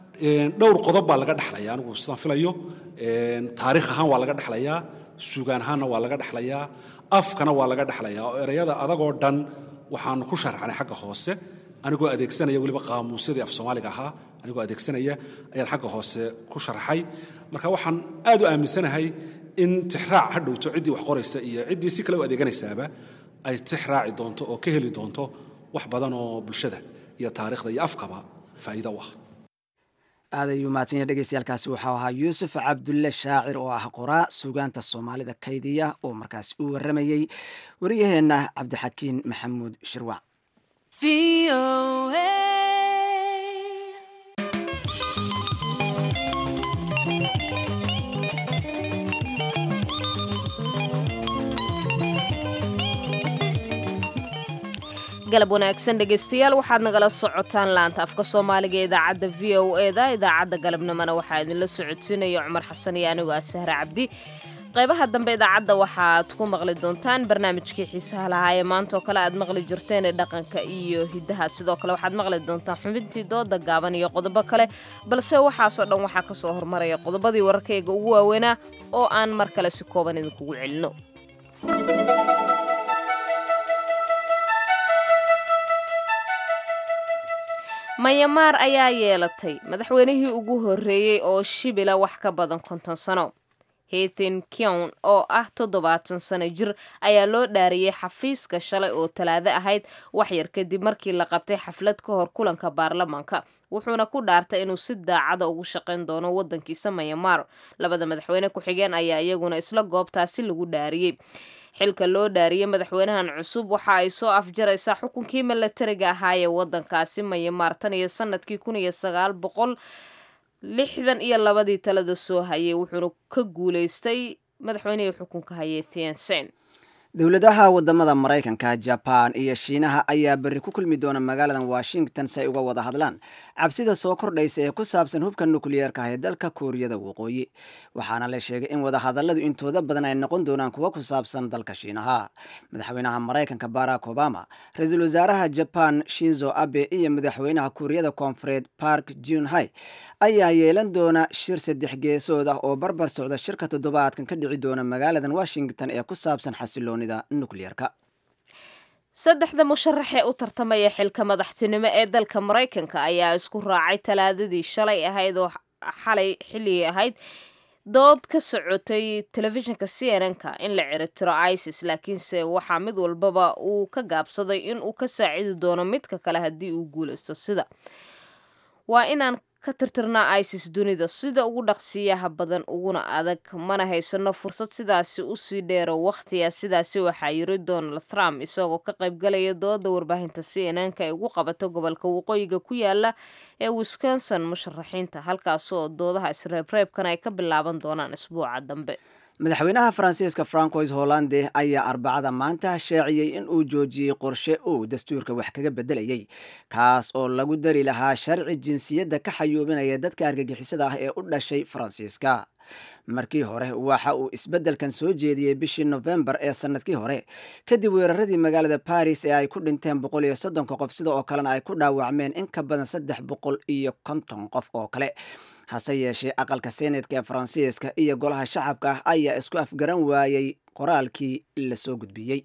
dhowr qodob baa laga dhexlaya anigu sidaan filayo taariikh ahaan waa laga dhexlayaa sugaan ahaanna waa laga dhexlayaa afkana waa laga dhexlayaa oo ereyada adagoo dhan waxaanu ku sharxnay xagga hoose anigoo adeegsanaya weliba qaamuusyadii af soomaaliga ahaa anigoo adeegsanaya ayaan xagga hoose ku sharxay marka waxaan aad u aaminsanahay in tixraac ha dhowto ciddii wax qoraysa iyo ciddii si kale u adeeganaysaaba ay tix raaci doonto oo ka heli doonto wax badan oo bulshada iyo taariikhda iyo afkaba faa'iido u ah aad ayuu mahadsanya dhegeystayaaalkaasi waxau ahaa yuusuf cabdulle shaacir oo ah qoraa suugaanta soomaalida kaydiya oo markaasi u warramayey wariyaheenna cabdixakiin maxamuud shirwac galab wanaagsan dhegaystayaal waxaad nagala socotaan laanta afka soomaaliga ee idaacadda v o eda idaacadda galabnimona waxaa idinla socodsiinaya cumar xasan iyo anigoo ah sahre cabdi qaybaha dambe idaacadda waxaad ku maqli doontaan barnaamijkii xiisaha lahaa ee maanta oo kale aad maqli jirteen ee dhaqanka iyo hiddaha sidoo kale waxaad maqli doontaan xubintii dooda gaaban iyo qodobo kale balse waxaasoo dhan waxaa ka soo hormaraya qodobadii wararkayga ugu waaweynaa oo aan mar kale si kooban idinkugu celino mayamaar ayaa yeelatay madaxweynihii ugu horreeyey oo shibila wax ka badan konton sano hethin kyon oo ah toddobaatan sano jir ayaa loo dhaariyey xafiiska shalay oo talaado ahayd waxyar kadib markii la qabtay xaflad ka hor kulanka baarlamaanka wuxuuna ku dhaartay inuu si daacada ugu shaqayn doono wadankiisa mayamaar labada madaxweyne ku-xigeen ayaa iyaguna isla goobtaasi lagu dhaariyey xilka loo dhaariyey madaxweynahan cusub waxa ay soo afjaraysaa xukunkii milatariga ahaa ee wadankaasi mayamaar tan iyo sanadkii kun iyo sagaal boqol lixdan iyo labadii talada soo hayay wuxuuna ka guulaystay madaxweynihii xukunka hayay thiensen dowladaha wadamada maraykanka jaban iyo shiinaha ayaa berri ku kulmi doona magaaladan washington si ay uga wada hadlaan cabsida soo kordhaysa ee ku saabsan hubka nukliyeerka ah ee dalka kuuriyada waqooyi waxaana la sheegay in wadahadaladu intooda badan ay noqon doonaan kuwa ku saabsan dalka shiinaha madaxweynaha maraykanka barack obama ra-iisul wasaaraha jaban shinzo abe iyo madaxweynaha kuuriyada koonfureed park junhai ayaa yeelan doona shir saddex geesood ah oo barbar socda shirka toddobaadkan ka dhici doona magaaladan washington ee ku saabsan xasiloonida nukliyeerka saddexda musharax ee u tartamaya xilka madaxtinimo ee dalka maraykanka ayaa isku raacay talaadadii shalay ahayd oo xalay xilligii ahayd dood ka socotay telefishinka c n n-ka in la ciribtiro isis laakiinse waxaa mid walbaba uu ka gaabsaday in uu ka saacidi doono midka kale haddii uu guulaysto sida waa inaan ka tirtirnaa isis dunida sida ugu dhaqsiyaha badan uguna adag mana haysano fursad sidaasi usii dheero wakhtiga sidaasi waxaa yiri donald trump isagoo ka qaybgalaya dooda warbaahinta c n n-ka ay ugu qabato gobolka waqooyiga ku yaala ee wisconsin musharaxiinta halkaasoo doodaha isreebreebkan ay ka bilaaban doonaan isbuuca dambe madaxweynaha faransiiska francois hollande ayaa arbacada maanta shaaciyey in uu joojiyey qorshe uu dastuurka wax kaga bedelayay kaas oo lagu dari lahaa sharci jinsiyadda ka xayuubinaya dadka argagixisada ah ee u dhashay faransiiska markii hore waxa uu isbeddelkan soo jeediyey bishii nofembar ee sanadkii hore kadib weeraradii magaalada baris ee ay ku dhinteen boqol iyo soddonka qof sida oo kalena ay ku dhaawacmeen in ka badan saddex boqol iyo konton qof oo kale hase yeeshee aqalka senetka ee faransiiska iyo golaha shacabka ah ayaa isku afgaran waayey qoraalkii la soo gudbiyey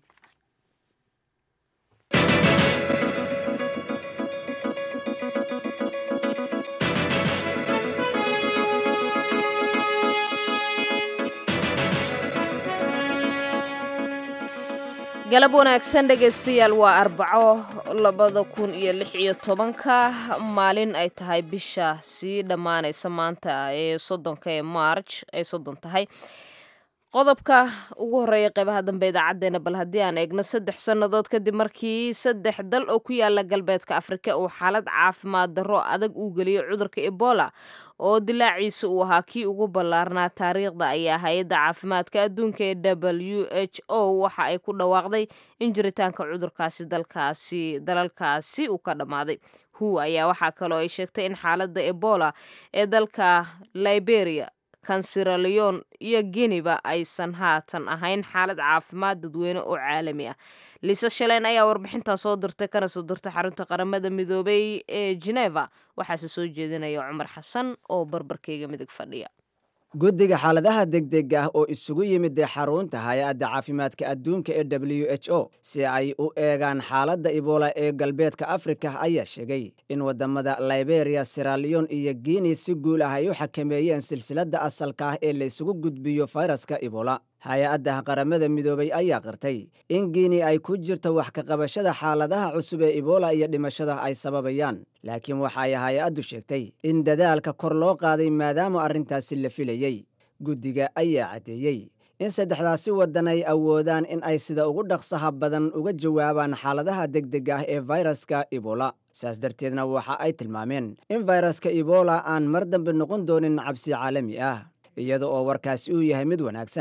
galab wanaagsan dhegaystayaal waa arbaco labada kun iyo lix iyo tobanka maalin ay tahay bisha sii dhammaanaysa maanta ee soddonka ee march ay soddon tahay qodobka ugu horreeya qeybaha dambe idaacadeena bal haddii aan eegno saddex sannadood kadib markii saddex dal oo ku yaala galbeedka afrika uu xaalad caafimaad darro adag uu geliyey cudurka ebola oo dilaaciisa uu ahaa kii ugu ballaarnaa taariikhda ayaa hay-adda caafimaadka adduunka ee w h o waxa ay ku dhawaaqday in jiritaanka cudurkaasi dalkaasi dalalkaasi uu ka dhammaaday hu ayaa waxaa kaloo ay sheegtay in xaaladda ebola ee dalka liberia kansiraleon iyo geniba aysan haatan ahayn xaalad caafimaad dadweyne oo caalami ah liisa shaleen ayaa warbixintan soo dirtay kana soo dirtay xarunta qaramada midoobay ee geneva waxaase soo jeedinaya cumar xasan oo barbarkeyga midig fadhiya guddiga xaaladaha degdeg ah oo isugu yimid ee xarunta hay-adda caafimaadka adduunka ee w h o si ay u eegaan xaaladda ebola ee galbeedka afrika ayaa sheegay in wadamada liberia siralion iyo guinea si guul ah ay u xakameeyeen silsiladda asalka ah ee la isugu gudbiyo fayraska ebola hay-adda qaramada midoobay ayaa qirtay in guinea ay ku jirto wax ka qabashada xaaladaha cusub ee ebola iyo dhimashada ay sababayaan laakiin waxa ay hay-addu sheegtay in dadaalka kor loo qaaday maadaama arrintaasi la filayey guddiga ayaa caddeeyey in saddexdaasi waddan ay awoodaan in ay sida ugu dhaqsaha badan uga jawaabaan xaaladaha degdeg ah ee fayraska ebola saas darteedna waxa ay tilmaameen in fayraska ebola aan mar dambe noqon doonin cabsi caalami ah iyada oo warkaasi uu yahay mid wanaagsan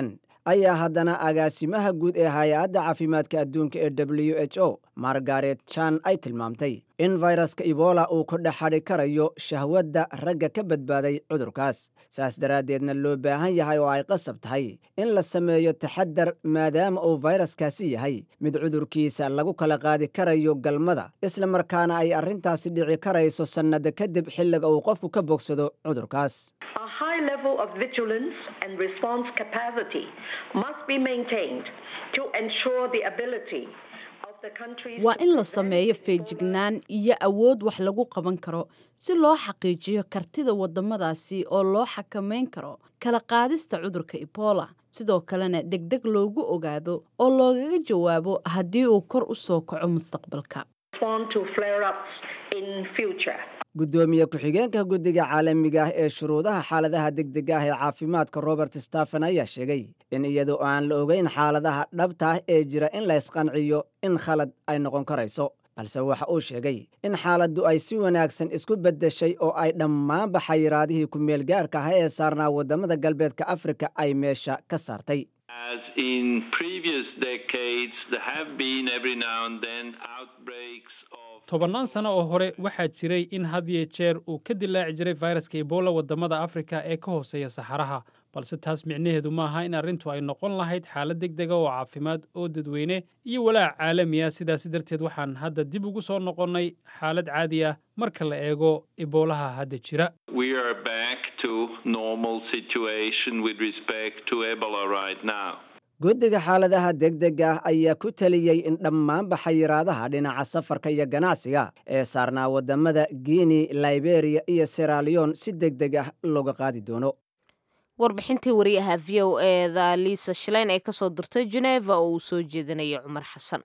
ayaa haddana agaasimaha guud ee hay-adda caafimaadka adduunka ee w h o margaret jan ay tilmaamtay in fayraska ebola uu ku dhex xadhi karayo shahwadda ragga ka badbaaday cudurkaas saas daraaddeedna loo baahan yahay oo ay qasab tahay in la sameeyo taxadar maadaama uu fayraskaasi yahay mid cudurkiisa lagu kala qaadi karayo galmada isla markaana ay arrintaasi dhici karayso sannada kadib xilliga uu qofku ka bogsado cudurkaas A high level of vigilance and response capacity must be maintained to ensure the ability of the countries waa in la sameeyo feejignaan iyo awood wax lagu qaban karo si loo xaqiijiyo kartida waddamadaasi oo loo xakamayn karo kala qaadista cudurka ebola sidoo kalena degdeg loogu ogaado oo loogaga jawaabo haddii uu kor u soo kaco mustaqbalka respond to flare-ups in future. guddoomiye ku-xigeenka guddiga caalamiga ah ee shuruudaha xaaladaha degdega ah ee caafimaadka robert stephen ayaa sheegay in iyadoo aan la ogeyn xaaladaha dhabta ah ee jira in la ysqanciyo in khalad ay noqon karayso balse waxa uu sheegay in xaaladdu ay si wanaagsan isku beddeshay oo ay dhammaanba xayiraadihii ku-meel gaarhka ah ee saarnaa waddamada galbeedka afrika ay meesha ka saartay As in previous decades, there have been every now and then outbreaks of tobannaan sano oo hore waxaa jiray in had iyo jeer uu ka dilaaci jiray fayraska ebola waddamada afrika ee ka hooseeya saxaraha balse taas micnaheedu maaha in arrintu ay noqon lahayd xaalad degdega oo caafimaad oo dadweyne iyo walaac caalami ah sidaasi darteed waxaan hadda dib ugu soo noqonnay xaalad caadi ah marka la eego eboolaha hadda jira we are back to normal situation with respect to Ebola right now. guddiga xaaladaha degdega ah ayaa ku teliyey in dhammaanba xayiraadaha dhinaca safarka iyo ganacsiga ee saarnaa waddamada guinea liberia iyo seralion si degdeg ah looga qaadi doono warbixintii wariyaha v o eda liisa shileyn ee kasoo dirtay geneva oo uu soo jeedinaya cumar xasan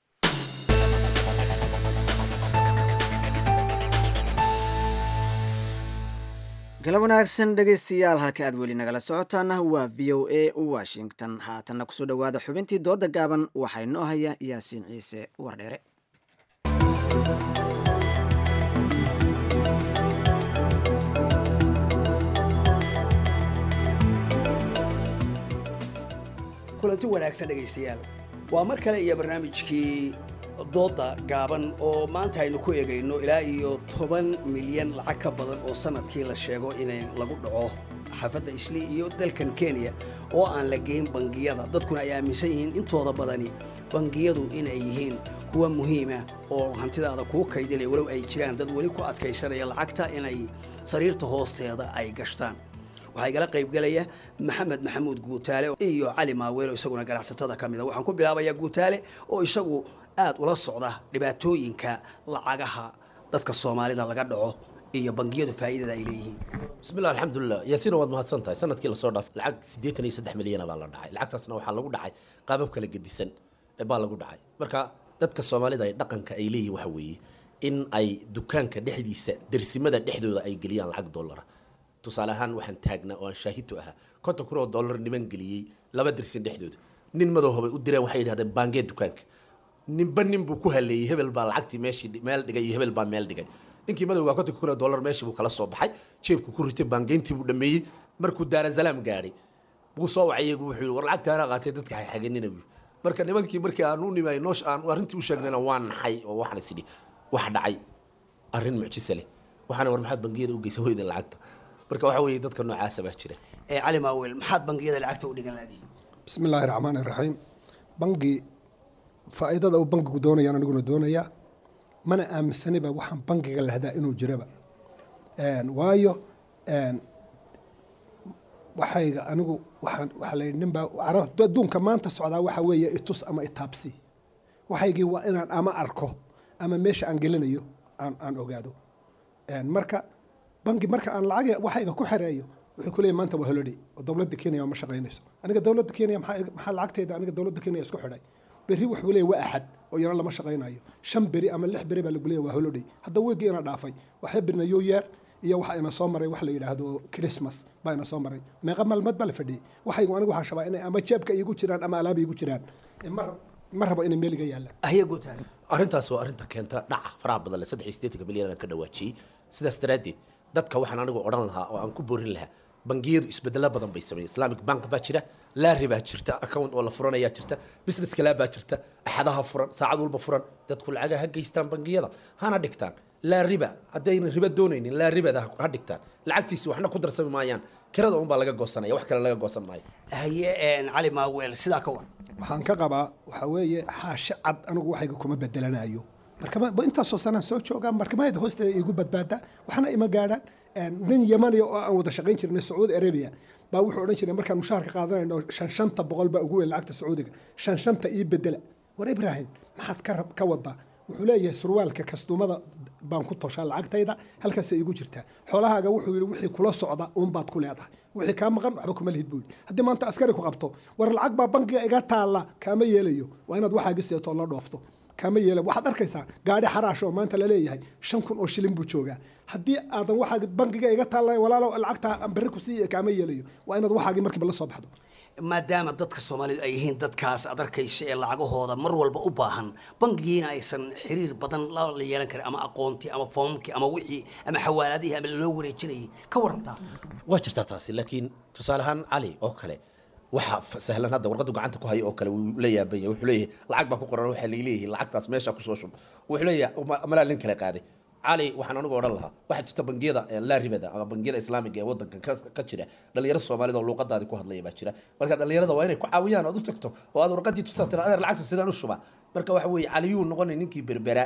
galab wanaagsan dhegaystayaal halka aad weli nagala socotaana waa v o a washington haatanna kusoo dhowaada xubintii dooda gaaban waxaa inoo haya yaasiin ciise wardheere kulanti wanaagsan dhegaystayaal waa mar kale iyo barnaamijkii dooda gaaban oo maanta aynu ku eegayno ilaa iyo toban milyan lacag ka badan oo sanadkii la sheego inay lagu dhaco xaafadda isli iyo dalkan kenya oo aan la geyn bangiyada dadkuna ay aaminsan yihiin intooda badani bangiyadu inay yihiin kuwa muhiima oo hantidaada kuu kaydinaya walow ay jiraan dad weli ku adkaysanaya lacagta inay sariirta hoosteeda ay gashtaan waxaa igala qaybgelaya maxamed maxamuud guutaale iyo cali maaweelo isaguna ganacsatada ka mida waxaan ku bilaabayaa guutaale oo isagu aad ula socda dhibaatooyinka lacagaha dadka soomaalida laga dhaco iyo bangiyadu faa'iidada ay leeyihiin bismillah alxamdulilah yaasiina waad mahadsan tahay sanadkii lasoo dhaaf lacag siddeetan iyo saddex milyana baa la dhacay lacagtaasna waxaa lagu dhacay qaabab kala gedisan baa lagu dhacay marka dadka soomaalida ay dhaqanka ay leeyihin waxa weeye in ay dukaanka dhexdiisa dersimada dhexdooda ay geliyaan lacag dollara tusaale ahaan waxaan taagnaa oo aan shaahidtu ahaa konton kun oo dollar niman geliyey laba dersin dhexdooda nin madowhabay u direen waxay yidhahdeen baangee dukaanka ninba nin buu ku haleeyey hebel baa lacagtii meeshii meel dhigay iyo hebel baa meel dhigay ninkii madowgaa kontonka kun oo dollar meeshii buu kala soo baxay jeebku ku ritay baangeyntii buu dhameeyey markuu daarasalaam gaadhay buu soo wacay wuxuu yidhi war lacagtaana qaatay dadka xaxaganina buu marka nimankii markii aan u nimay noosh aan arrintii u sheegnayna waa naxay oo waxaan is idhi wax dhacay arrin mucjise leh waxaana war maxaad bangiyada u geysa hoydan lacagta marka waxa weeye dadka noocaasa baa jira ee cali maaweel maxaad bangiyada lacagta u dhigan laadihi bismi illaahi raxmaani raxiim bangi faa'iidada uu bangigu doonayaan aniguna doonayaa mana aaminsaniba waxaan bangiga lahdaa inuu jiraba waayo waxayga anigu waxaan waxaa la yidhi ninbaa carab adduunka maanta socdaa waxa weeye itus ama itaabsi waxaygii waa inaan ama arko ama meesha aan gelinayo aan aan ogaado marka bangi marka aan lacag waxayga ku xereeyo wuxuu ku leeyahy maanta waa holiday oo dowladda kenya ma shaqaynayso aniga dowladda kenya maxaa maxaa lacagteeda aniga dowladda kenya isku xidhay berri wuxuu leeyahy waa axad oo yana lama shaqaynayo shan beri ama lix beri baa lagu leeyahy waa holiday hadda weygii ina dhaafay waxay birna new year iyo waxa ina soo maray wax la yidhaahdo christmas baa ina soo maray meeqa maalmood baa la fadhiyey waxaygu anigu waxaan shabaa inay ama jeebka iigu jiraan ama alaaba iigu jiraan ma rabo inay meeliga yaallaan ahya guutaale arrintaas waa arrinta keenta dhaca faraha badan le saddex iyo siddeetanka milyan aan ka dhawaajiyey sidaas daraaddeed dadka waxaan anigu odhan lahaa oo aan ku boorin lahaa bangiyadu isbedelo badan bay sameeyeen islamic bank baa jira laari baa jirta account oo la furanayaa jirta business kale baa jirta axadaha furan saacad walba furan dadku lacaga ha geystaan bangiyada hana dhigtaan laa riba haddaynan riba doonaynin laa ribada ha dhigtaan lacagtiisi waxna ku darsami maayaan kirada unbaa laga goosanaya wax kale laga goosan maayo haye cali maaweel sidaa ka war waxaan ka qabaa waxaa weeye xaashi cad anigu waxayga kuma bedelanayo markama intaasoo sanaan soo joogaa markamayada hoosteeda igu badbaada waxna ima gaadhaan nin yamaniya oo aan wada shaqayn jirnay sacuudi arabia baa wuxuu odhan jiray markaan mushaharka qaadanayno shan shanta boqol baa ugu weyn lacagta sacuudiga shan shanta ii bedela war ibraahim maxaad ka ka wadaa wuxuu leeyahay surwaalka kastumada baan ku toshaa lacagtayda halkaasay igu jirtaa xoolahaaga wuxuu yidhi wixii kula socda uunbaad ku leedahay wixii kaa maqan waxba kuma lihid buu yidhi haddii maanta askari ku qabto war lacag baa bankiga iga taalla kaama yeelayo waa inaad waxaagi seeto la dhoofto kaama yeela waxaad arkaysaa gaadhi xaraash oo maanta laleeyahay shan kun oo shilin buu joogaa haddii aadan waxaagi bankiga iga taalla walaalo lacagta aan berri ku siiya kaama yeelayo waa inaad waxaagi markiiba la soo baxdo maadaama dadka soomaalidu ay yihiin dadkaas ad arkaysa ee lacagahooda mar walba u baahan bangigiina aysan xiriir badan la yeelan karin ama aqoontii ama foomkii ama wixii ama xawaaladihii ama loo wareejinayay ka warantaa waa jirtaa taasi laakiin tusaale ahaan cali oo kale waxa sahlan hadda warqadu gacanta ku hayo oo kale wuu la yaabanya wuxuu leeyahay lacag baa ku qoran waxaa laleeyahay lacagtaas meesha kusoo shub wuxuu leeyahay malaa nin kale qaaday cali waxaan anigu odhan lahaa waxaa jirta bangiyada laa ribada ama bangiyada islaamiga ee wadankan ka jira dhalinyaro soomaalida oo luuqadaadi ku hadlaya baa jira marka dhalinyarada waa inay ku caawiyaan ood u tagto oo aad warqadii tusaas tira adeer lacagta sidaan u shuba marka waxa weeye caliyuu noqonay ninkii berbera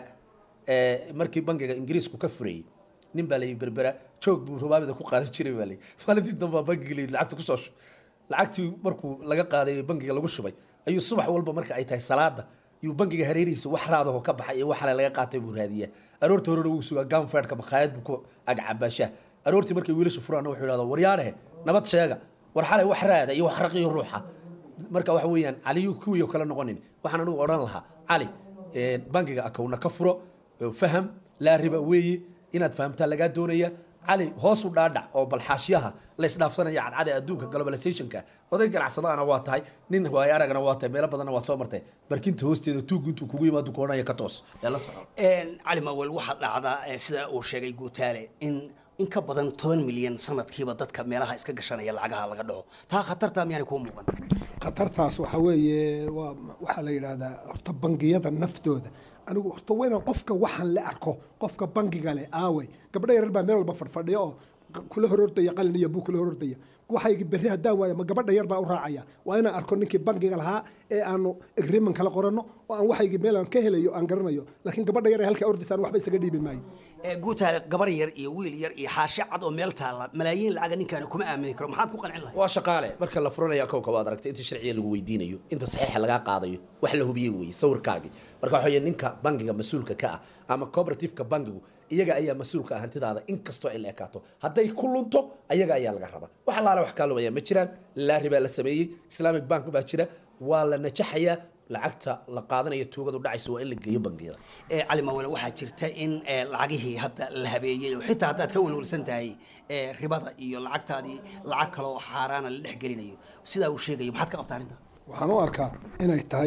markii bangiga ingiriisku ka furayey nin baa layi berbera joog buu rubaabida ku qaadan jiray baa layi maalintii dambe baa bangiga layi lacagta kusoo shub lacagtii markuu laga qaaday bangiga lagu shubay ayuu subax walba marka ay tahay salaada yuu bangiga hareerihiisa wax raadaho ka baxay iyo waxale laga qaatay buu raadiyaa aroorta horena wuu sugaa ganfeedhka makhaayad buu ku agcabaashaa aroortii markay wiilasha furaana wuxuu yidhahdaa waryaadhehe nabad sheega war xalay wax raada iyo wax raqiyo ruuxa marka waxa weeyaan caliyu kuwii kale noqonin waxaan anigu odhan lahaa cali bangiga akowna ka furo faham laa riba weeye inaad fahamtaa lagaa doonaya cali hoos u dhaadhac oo balxaashyaha la isdhaafsanaya cadcada adduunka globalizationka oday ganacsadaana waa tahay nin waay aragna waa tahay meelo badanna waa soo martay barkinta hoosteeda tuugu intuu kugu yimaado ku odhanaya ka toos ee la soco cali mawel waxaa dhacdaa sida uu sheegay guutaale in in ka badan toban milyan sanadkiiba dadka meelaha iska gashanaya lacagaha laga dhaco taa khatartaa miyaanay kuu muuqan khatartaas waxaa weeye waa waxaa la yidhaahdaa horta bangiyada naftooda anigu horta weynan qofka waxaan la arko qofka bangiga leh aawey gabdho yarar baa meel walba fadhfadhiya oo kula horordaya qalin iyo buu kula horordaya waxaygi berri haddaan waayo ma gabadha yar baa u raacaya waa inaan arko ninkii bangiga lahaa ee aanu agreement kala qoranno oo aan waxaygi meel aan ka helayo aan garanayo laakiin gabadha yar ee halkaa ordisaan waxba isaga dhiibi maayo guutaale gabar yar iyo wiil yar iyo xaashi cad oo meel taalla malaayiin lacaga ninkaani kuma aamini karo maxaad ku qancin lahay waa shaqaale marka la furanayo akowka waad aragtay inta sharciga lagu weydiinayo inta saxiixa lagaa qaadayo wax la hubiyey weeye sawirkaagii marka waxa weeye ninka bangiga mas-uulka ka ah ama cooperativeka bangigu iyaga ayaa mas-uulka ah hantidaada inkastoo ay la ekaato hadday ku lunto ayaga ayaa laga rabaa wax allaale wax kaa lumaya ma jiraan laari baa la sameeyey islamic bank baa jira waa la najaxayaa lacagta la qaadanayo tuugadu dhacayso waa in la geeyo bangiyada cali mawale waxaa jirta in lacagihii hadda la habeeyey oo xitaa haddaad ka welwelsan tahay ribada iyo lacagtaadii lacag kale oo xaaraana la dhex gelinayo sidaa uu sheegayo maxaad ka qabtaa arrinta waxaan u arkaa inay tahay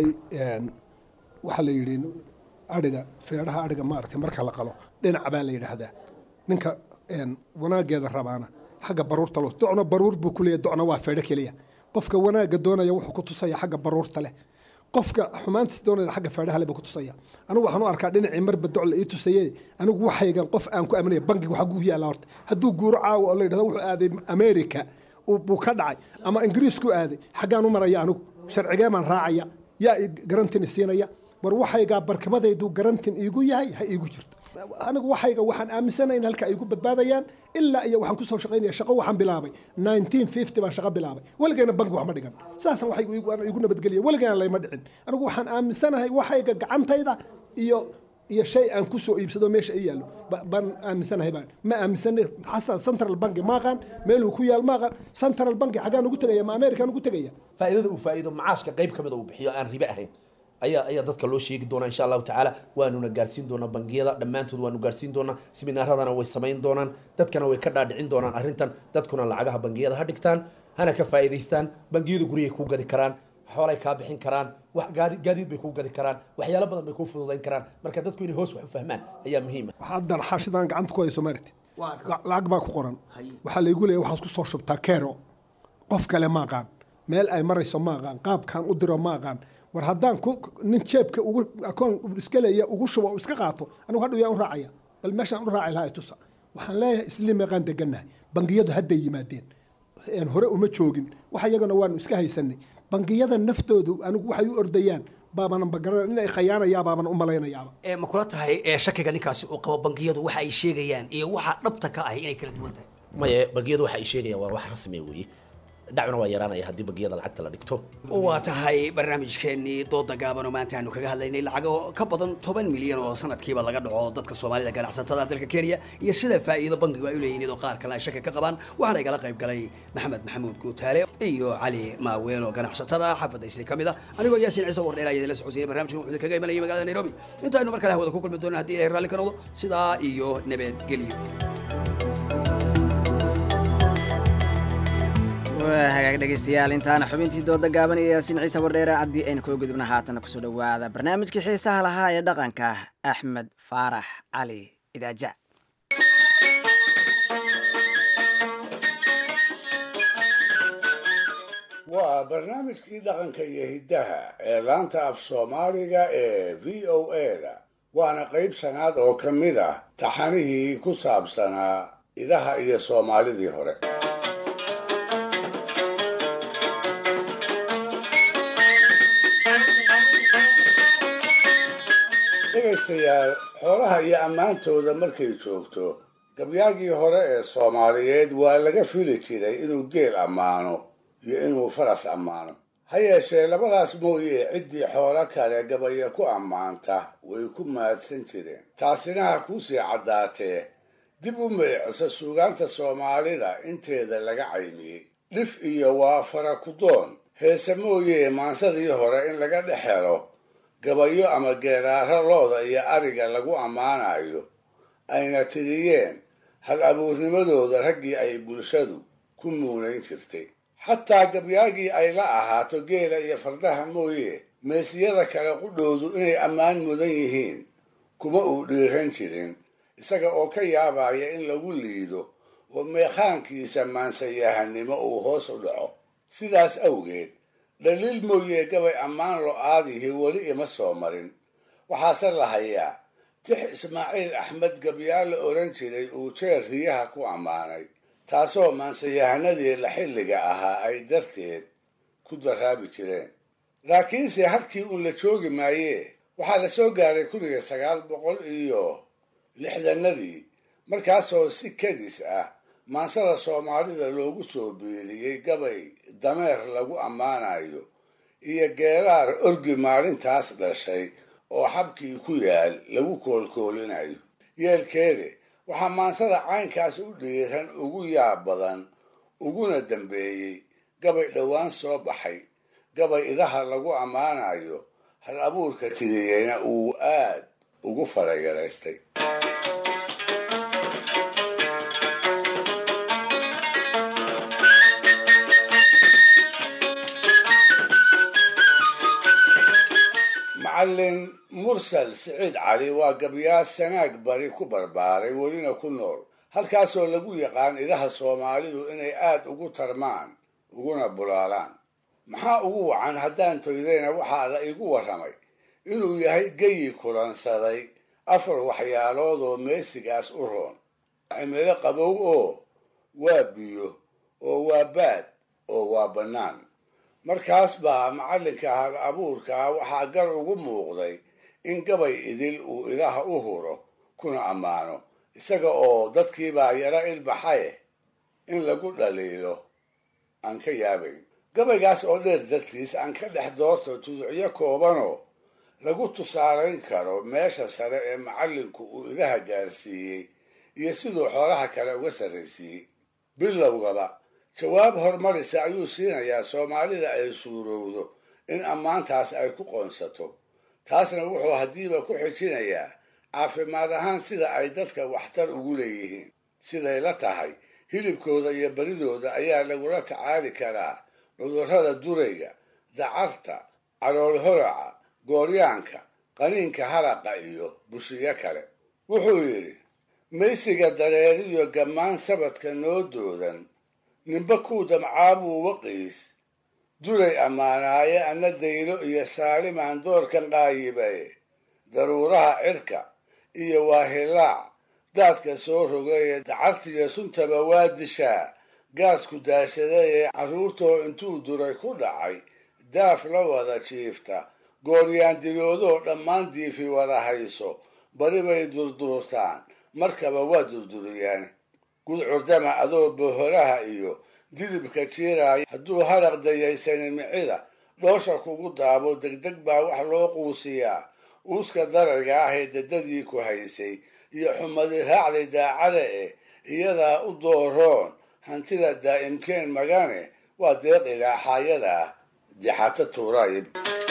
waxaa la yidhi adhiga feedhaha adhiga maaragtay marka la qalo dhinac baa la yidhaahdaa ninka wanaageeda rabaana xagga baruurta lo docna baruur buu ku leeyahy docna waa feedho keliya qofka wanaagga doonaya wuxuu ku tusaya xagga baruurta leh qofka xumaantiis doonaya xagga feedhaha leh buu ku tusaya anigu waxaan u arkaa dhinacii marba doc la ii tusaye anigu waxaygan qof aan ku aaminaya bangiga waxaa gugu yaalla horta hadduu guuro caawa oo la yidhahdo wuxuu aaday america buu ka dhacay ama ingiriisku aaday xaggaan u maraya anigu sharcigee baan raacaya yaa garantin siinaya war waxaygaa barkimadaydu garantin iigu yahay ha iigu jirto anigu waxayga waxaan aaminsanahay in halka ay ku badbaadayaan ilaa iyo waxaan kusoo shaqaynaya shaqo waxaan bilaabay 1950 baan shaqo bilaabay weligeena bank wax ma dhigan saasan waxay igu nabadgeliya weligeena layma dhicin anigu waxaan aaminsanahay waxayga gacantayda iyo iyo shay aan kusoo iibsado meesha ay yaallo baan aaminsanahay baan ma aaminsanay xataa central bank maaqaan meeluu ku yaal maaqaan central bank xaggaan ugu tegaya ma american ugu tegaya faa'iidada uu faa'iido macaashka qayb ka mid uu bixiyo aan ribe ahayn ayaa ayaa dadka loo sheegi doonaa insha allahu tacaala waanuna gaarsiin doonaa bangiyada dhammaantood waanu gaarsiin doonaa seminaaradana way samayn doonaan dadkana way ka dhaadhicin doonaan arrintan dadkuna lacagaha bangiyada ha dhigtaan hana ka faa'iidaystaan bangiyadu guryay kuu gadi karaan xoolay kaa bixin karaan wax gaadi gaadiid bay kuu gadi karaan waxyaalo badan bay kuu fududayn karaan marka dadku inay hoos wax u fahmaan ayaa muhiim ah haddan xaashidan gacanta ku hayso maaragti La- lacag baa ku qoran waxaa laygu leeyahay waxaad ku soo shubtaa kero qof kale ma aqaan meel ay marayso ma aqaan qaabkaan u diro ma aqaan war haddaan ku nin jeebka ugu akoon iska leeya ugu shubo oo iska qaato anigu hadhow yaa u raacaya bal meeshaan u raaci lahaa itusa waxaan leeyahay isli meeqaan degannahay bangiyadu hadday yimaadeen een hore uma joogin wax iyagana waanu iska haysanay bangiyada naftoodu anigu waxay u ordayaan baabanan bagaran in ay khayaanayaa baaban u malaynayaaba ee ma kula tahay ee shakiga ninkaasi uu qabo bangiyadu waxa ay sheegayaan iyo waxa dhabta ka ahi inay kala duwan tahay maye bangiyadu waxa ay sheegayaan waa wax rasmi weeye dhacuna waa yaraanaya haddii bangiyada lacagta la dhigto waa tahay barnaamijkeennii dooda gaaban oo maanta aanu kaga hadlaynay lacago ka badan toban milyan oo sanadkiiba laga dhaco dadka soomaalida ganacsatada dalka kenya iyo sida faa'iido bangigu ay u leeyihiin iyadoo qaar kale ay shaki ka qabaan waxaana igala qayb galay maxamed maxamuud guutaale iyo cali maaweel oo ganacsatada xaafadda isli ka mid ah anigoo yaasiin ciise wardheer ayaa idinla socodsiinay barnaamijkan wuxuu kaga imanayay magaalada nairobi intaaynu mar kale hawada ku kulmi doonaan haddii ilahay raalli ka noqdo sidaa iyo nabadgelyo waa hagaag dhegaystayaal intaana xubintii dooda gaaban iyo yaasiin ciise wardheere haddii aynu koo gudubna haatana kusoo dhowaada barnaamijkii xiisaha lahaa ee dhaqanka axmed faarax cali idaaja waa barnaamijkii dhaqanka iyo hiddaha ee laanta af soomaaliga ee v o a-da waana qayb shanaad oo ka mid ah taxanihii ku saabsanaa idaha iyo soomaalidii hore dhegaystayaal xoolaha iyo ammaantooda markay joogto gabyaagii hore ee soomaaliyeed waa laga fili jiray inuu geel ammaano iyo inuu faras ammaano ha yeeshee labadaas mooye ciddii xoolo kale gabaya ku ammaanta way ku mahadsan jireen taasina ha kuusii caddaatee dib u meeciso suugaanta soomaalida inteeda laga caymiyey dhif iyo waa farakudoon heese mooye maansadii hore in laga dhex helo gabayo ama geeraaro looda iyo ariga lagu ammaanayo ayna tiriyeen hal abuurnimadooda raggii ay bulshadu ku muunayn jirtay xataa gabyaagii ay la ahaato geela iyo fardaha mooye meesiyada kale qudhoodu inay ammaan mudan yihiin kuma uu dhiiran jirin isaga oo ka yaabaya in lagu liido oo meekhaankiisa maansayahanimo uu hoos u dhaco sidaas awgeed dhaliil mooye gabay ammaan lo-aadihii weli ima soo marin waxaase la hayaa tix ismaaciil axmed gabyaal la odhan jiray uu jeer riyaha ku ammaanay taasoo maansayahanadii la xilliga ahaa ay darteed ku daraabi jireen laakiinse halkii uun la joogi maayee waxaa la soo gaaray kun iyo sagaal boqol iyo lixdanadii markaasoo si kadis ah maansada soomaalida loogu soo biiriyey gabay dameer lagu ammaanayo iyo geeraar orgi maalintaas dhashay oo xabkii ku yaal lagu koolkoolinayo yeelkeede waxaa maansada caynkaas u dhiiran ugu yaab badan uguna dambeeyey gabay dhowaan soo baxay gabay idaha lagu ammaanayo hal abuurka tiriyeyna uu aad ugu farayaraystay macallin mursal siciid cali waa gabyaa sanaag bari ku barbaaray welina ku nool halkaasoo lagu yaqaan idaha soomaalidu inay aad ugu tarmaan uguna bulaalaan maxaa ugu wacan haddaan toydayna waxaa la igu warramay inuu yahay geyi kulansaday afar waxyaalood oo meesigaas u roon cimilo qabow oo waa biyo oo waa baad oo waa bannaan markaas baa macallinka hal abuurkaa waxaa gar ugu muuqday in gabay idil uu idaha u huro kuna ammaano isaga oo dadkiibaa yaro ilbaxaye in lagu dhaliilo aan ka yaabayn gabaygaas oo dheer dartiis aan ka dhex doorto tuducyo koobanoo lagu tusaalayn karo meesha sare ee macallinku uu idaha gaarsiiyey iyo siduu xoolaha kale uga sarraysiiyey bilowgaba jawaab horumarisa ayuu siinayaa soomaalida ay suurowdo in ammaantaas ay ku qoonsato taasna wuxuu haddiiba ku xijinayaa caafimaad ahaan sida ay dadka waxtar ugu leeyihiin siday la tahay hilibkooda iyo baridooda ayaa lagula tacaali karaa cudurrada durayga dacarta calool horaca gooryaanka qaniinka haraqa iyo bushiyo kale wuxuu yidhi maysiga dareeriyo gammaan sabadka noo doodan ninba kuu damcaabuu waqiis duray ammaanaaye anna daylo iyo saalimaan doorkan qaayibaye daruuraha cirka iyo waahilaac daadka soo rogay dacartiyo suntaba waa dishaa gaasku daashaday ee carruurtoo intuu duray ku dhacay daaf la wada jiifta gooryaan diloodoo dhammaan diifi wada hayso bari bay durduurtaan markaba waa durduriyaan gudcurdama adoo bohoraha iyo didibka jiiraaya hadduu haraq dayaysanin micida dhoosha kugu daabo degdeg baa wax loo quusiyaa uuska darayga ah ee dadadii ku haysay iyo xumadi raacday daacada eh iyadaa u dooroon hantida daa'imkeen magane waa deeq ilaaxaayada ah dixato tuurayib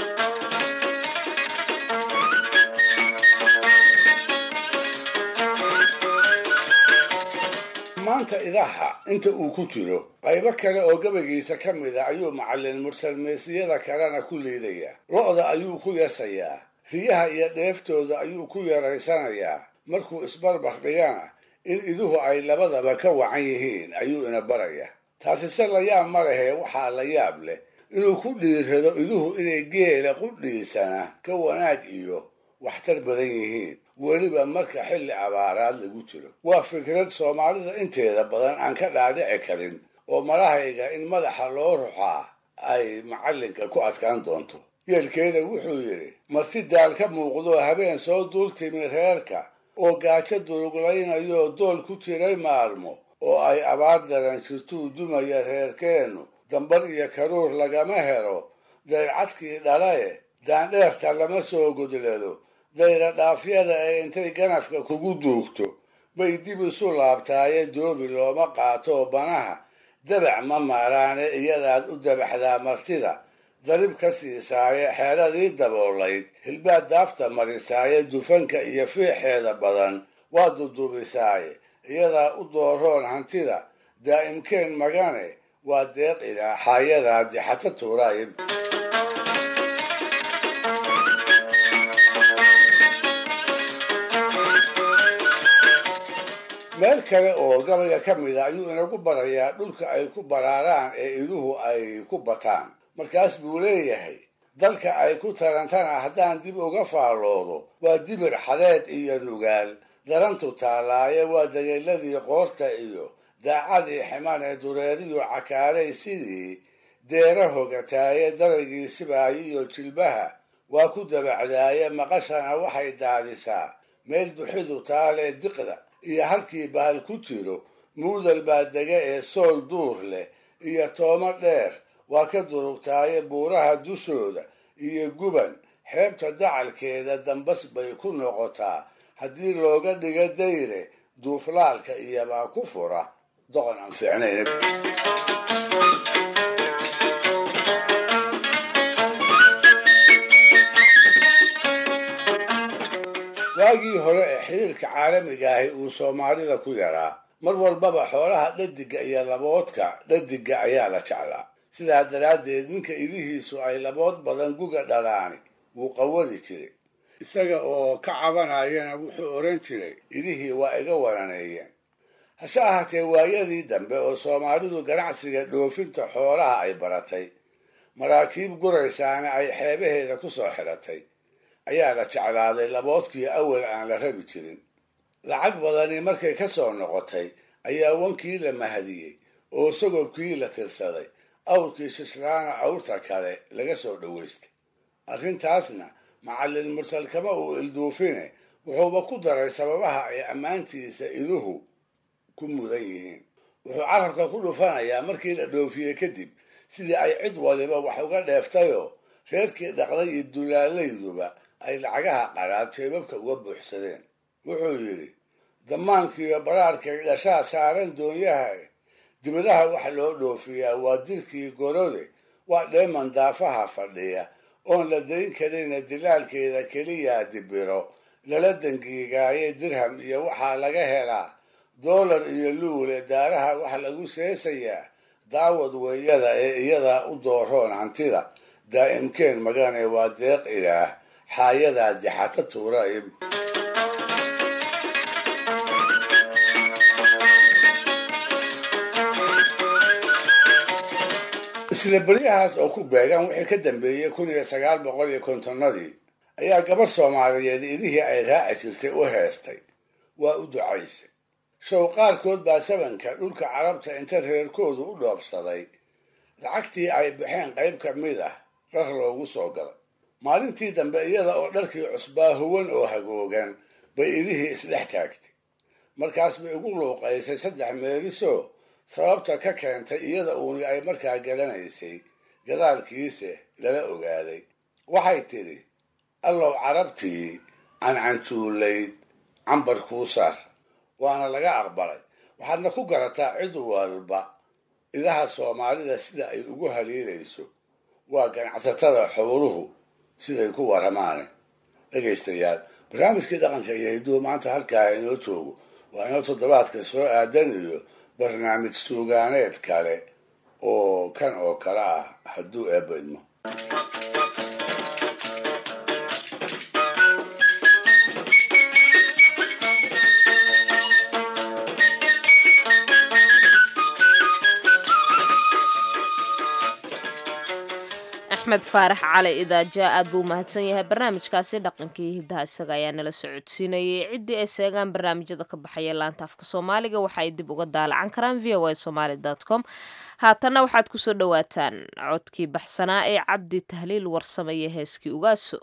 maanta idaha inta uu ku jiro qaybo kale oo gabagiisa ka mid a ayuu macallin mursalmeysiyada kalena ku liidayaa lo-da ayuu ku yasayaa riyaha iyo dheeftooda ayuu ku yaraysanayaa markuu isbarbar dhigana in iduhu ay labadaba ka wacan yihiin ayuu ina barayaa taasise la yaab ma lehee waxaa la yaab leh inuu ku dhiirrado iduhu inay geela qudhiisana ka wanaag iyo waxtar badan yihiin weliba marka xilli abaaraad lagu jiro waa fikrad soomaalida inteeda badan aan ka dhaadhici karin oo marahayga in madaxa loo ruxaa ay macallinka ku adkaan doonto yeelkeeda wuxuu yidhi marti daal ka muuqdoo habeen soo duul timi reerka oo gaajo duruglaynayoo dool ku jiray maalmo oo ay abaar daran jirtuu dumaya reerkeennu dambar iyo karuur lagama helo dayrcadkii dhalae daandheerta lama soo godlado dayra dhaafyada ee intay ganafka kugu duugto bay dib isu laabtaaye doobi looma qaato banaha dabac ma maaraane iyadaad u dabaxdaa martida darib ka siisaaye xeeladii daboolayd hilbaad daabta marisaaye dufanka iyo fiixeeda badan waa dudubisaaye iyadaa u dooroon hantida daa'imkeen magane waa deeq ilaaxaayadaa dixato tuuraayib meel kale oo gabayga ka mid a ayuu inagu barayaa dhulka ay ku baraaraan ee iduhu ay ku bataan markaas buu leeyahay dalka ay ku tarantana haddaan dib uga faalloodo waa dibir xadeed iyo nugaal darantu taalaaye waa dageeladii qoorta iyo daacadii ximan ee dureeriyo cakaaray sidii deera hogataaye daraygii sibaayo iyo jilbaha waa ku dabacdaaye maqashana waxay daadisaa meel duxidu taalee diqda iyo halkii bahal ku jiro muudal baa dega ee sool duur leh iyo toomo dheer waa ka durugtaaye buuraha dushooda iyo guban xeebta dacalkeeda dambas bay ku noqotaa haddii looga dhigo dayre duuflaalka iyobaa ku fura doqon aan fiicnayn waagii hore ee xiriirka caalamiga ahi uu soomaalida ku yaraa mar walbaba xoolaha dhadiga iyo laboodka dhadiga ayaa la jeclaa sidaa daraaddeed ninka idihiisu ay labood badan guga dhalaani wuu qawadi jiray isaga oo ka cabanayana wuxuu odhan jiray idihii waa iga wananeeyeen hase ahaatee waayadii dambe oo soomaalidu ganacsiga dhoofinta xoolaha ay baratay maraakiib guraysaana ay xeebaheeda ku soo xidhatay ayaa la jeclaaday laboodkii awal aan la rabi jirin lacag badani markay ka soo noqotay ayaa wankii la mahadiyey oo sagobkii la tirsaday awrkii shislaana awrta kale laga soo dhowaystay arrintaasna macallin mursal kama uu ilduufine wuxuuba ku daray sababaha ay ammaantiisa iduhu ku mudan yihiin wuxuu carabka ku dhufanayaa markii la dhoofiyey kadib sidii ay cid waliba wax uga dheeftayoo reerkii dhaqday iyo dulaalayduba ay lacagaha qaraad jeebabka uga buuxsadeen wuxuu yidhi damaankiiyo baraarkay dhashaa saaran doonyaha dibadaha waxa loo dhoofiyaa waa dirkii gorode waa dheeman daafaha fadhiya oon la dayn karina dilaalkeeda keliyaa dibiro lala dangiigaaye dirham iyo waxaa laga helaa doolar iyo luule daaraha waxa lagu seesayaa daawad weeyada ee iyadaa u dooroon hantida daa'imkeen magane waa deeq ilaah xaayadaa dixata tuuraib isla beryahaas oo ku beegan wixii ka dambeeyey kun iyo sagaal boqol iyo kontonnadii ayaa gabarh soomaaliyeed idihii ay raaci jirtay u heestay waa u ducaysay show qaarkood baa sabanka dhulka carabta inta reerkoodu u dhoobsaday lacagtii ay baxeen qayb ka mid ah dhar loogu soo galay maalintii dambe iyada oo dharkii cusbaa huwan oo hagoogan bay idihii isdhex taagtay markaas bay ugu luuqaysay saddex meelisoo sababta ka keentay iyada uuni ay markaa garanaysay gadaalkiise lala ogaaday waxay tidhi allow carabtii cancantuulayd cambar kuu saar waana laga aqbalay waxaadna ku garataa cid walba idaha soomaalida sida ay ugu haliilayso waa ganacsatada xooluhu siday ku waramaane dhegaystayaal barnaamijkii dhaqanka iyo hiduwa maanta halkaa inoo joogo waa inoo toddobaadka soo aadan iyo barnaamij suugaaneed kale oo kan oo kale ah hadduu eebba idmo axmed faarax cali idaaja aad buu umahadsan yahay barnaamijkaasi dhaqankii hidaha isaga ayaa nala socodsiinayay ciddii ay seegaan barnaamijyada ka baxaya laanta afka soomaaliga waxa ay dib uga daalacan karaan v o a somaly com haatanna waxaad kusoo dhowaataan codkii baxsanaa ee cabdi tahliil warsamaya heeskii ugaaso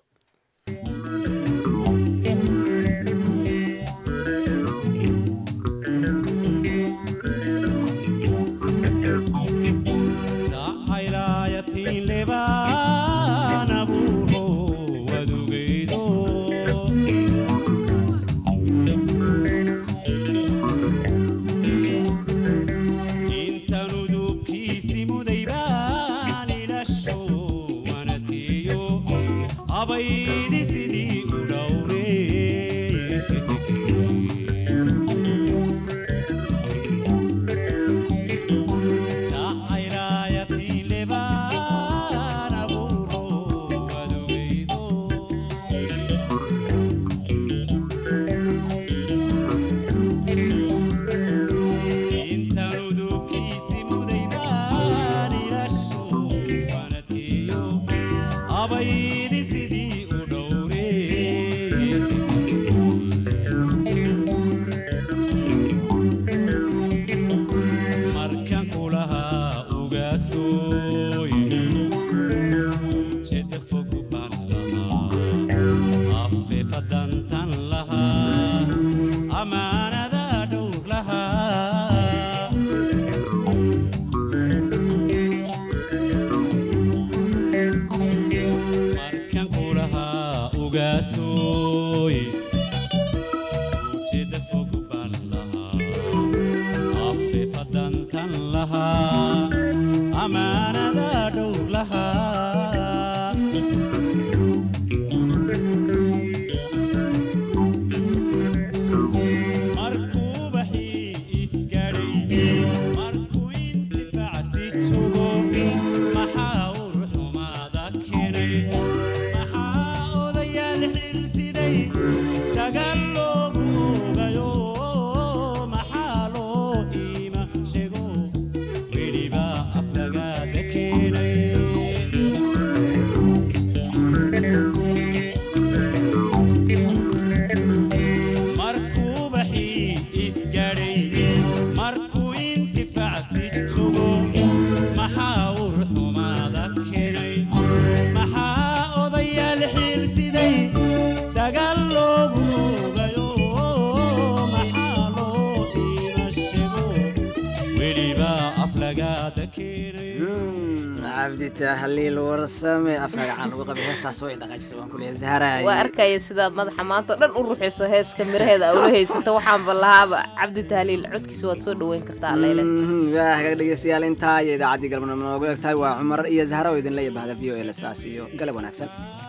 cabditahliil warsame afkagacan lagu qabay heestaas way dhaqaajisa waan kuleeya zaharaay waa arkaya sidaad madaxa maanta o dhan u ruxayso heeska miraheeda awla haysata waxaanba lahaaba cabdi tahliil codkiisa waad soo dhoweyn kartaa leyle waa hagaag dhegeystayaal intaa iyo idaacaddii galmudug noogu eg tahay waa cumar iyo zahra oo idinla yabahda v o a lasaas iyo galab wanaagsan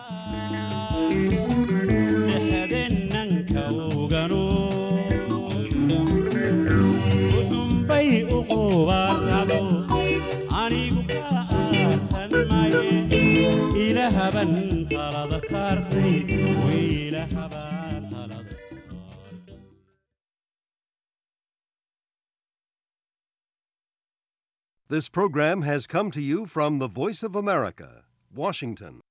ilahaban talada saartay wiilahaba This program has come to you from the Voice of America, Washington.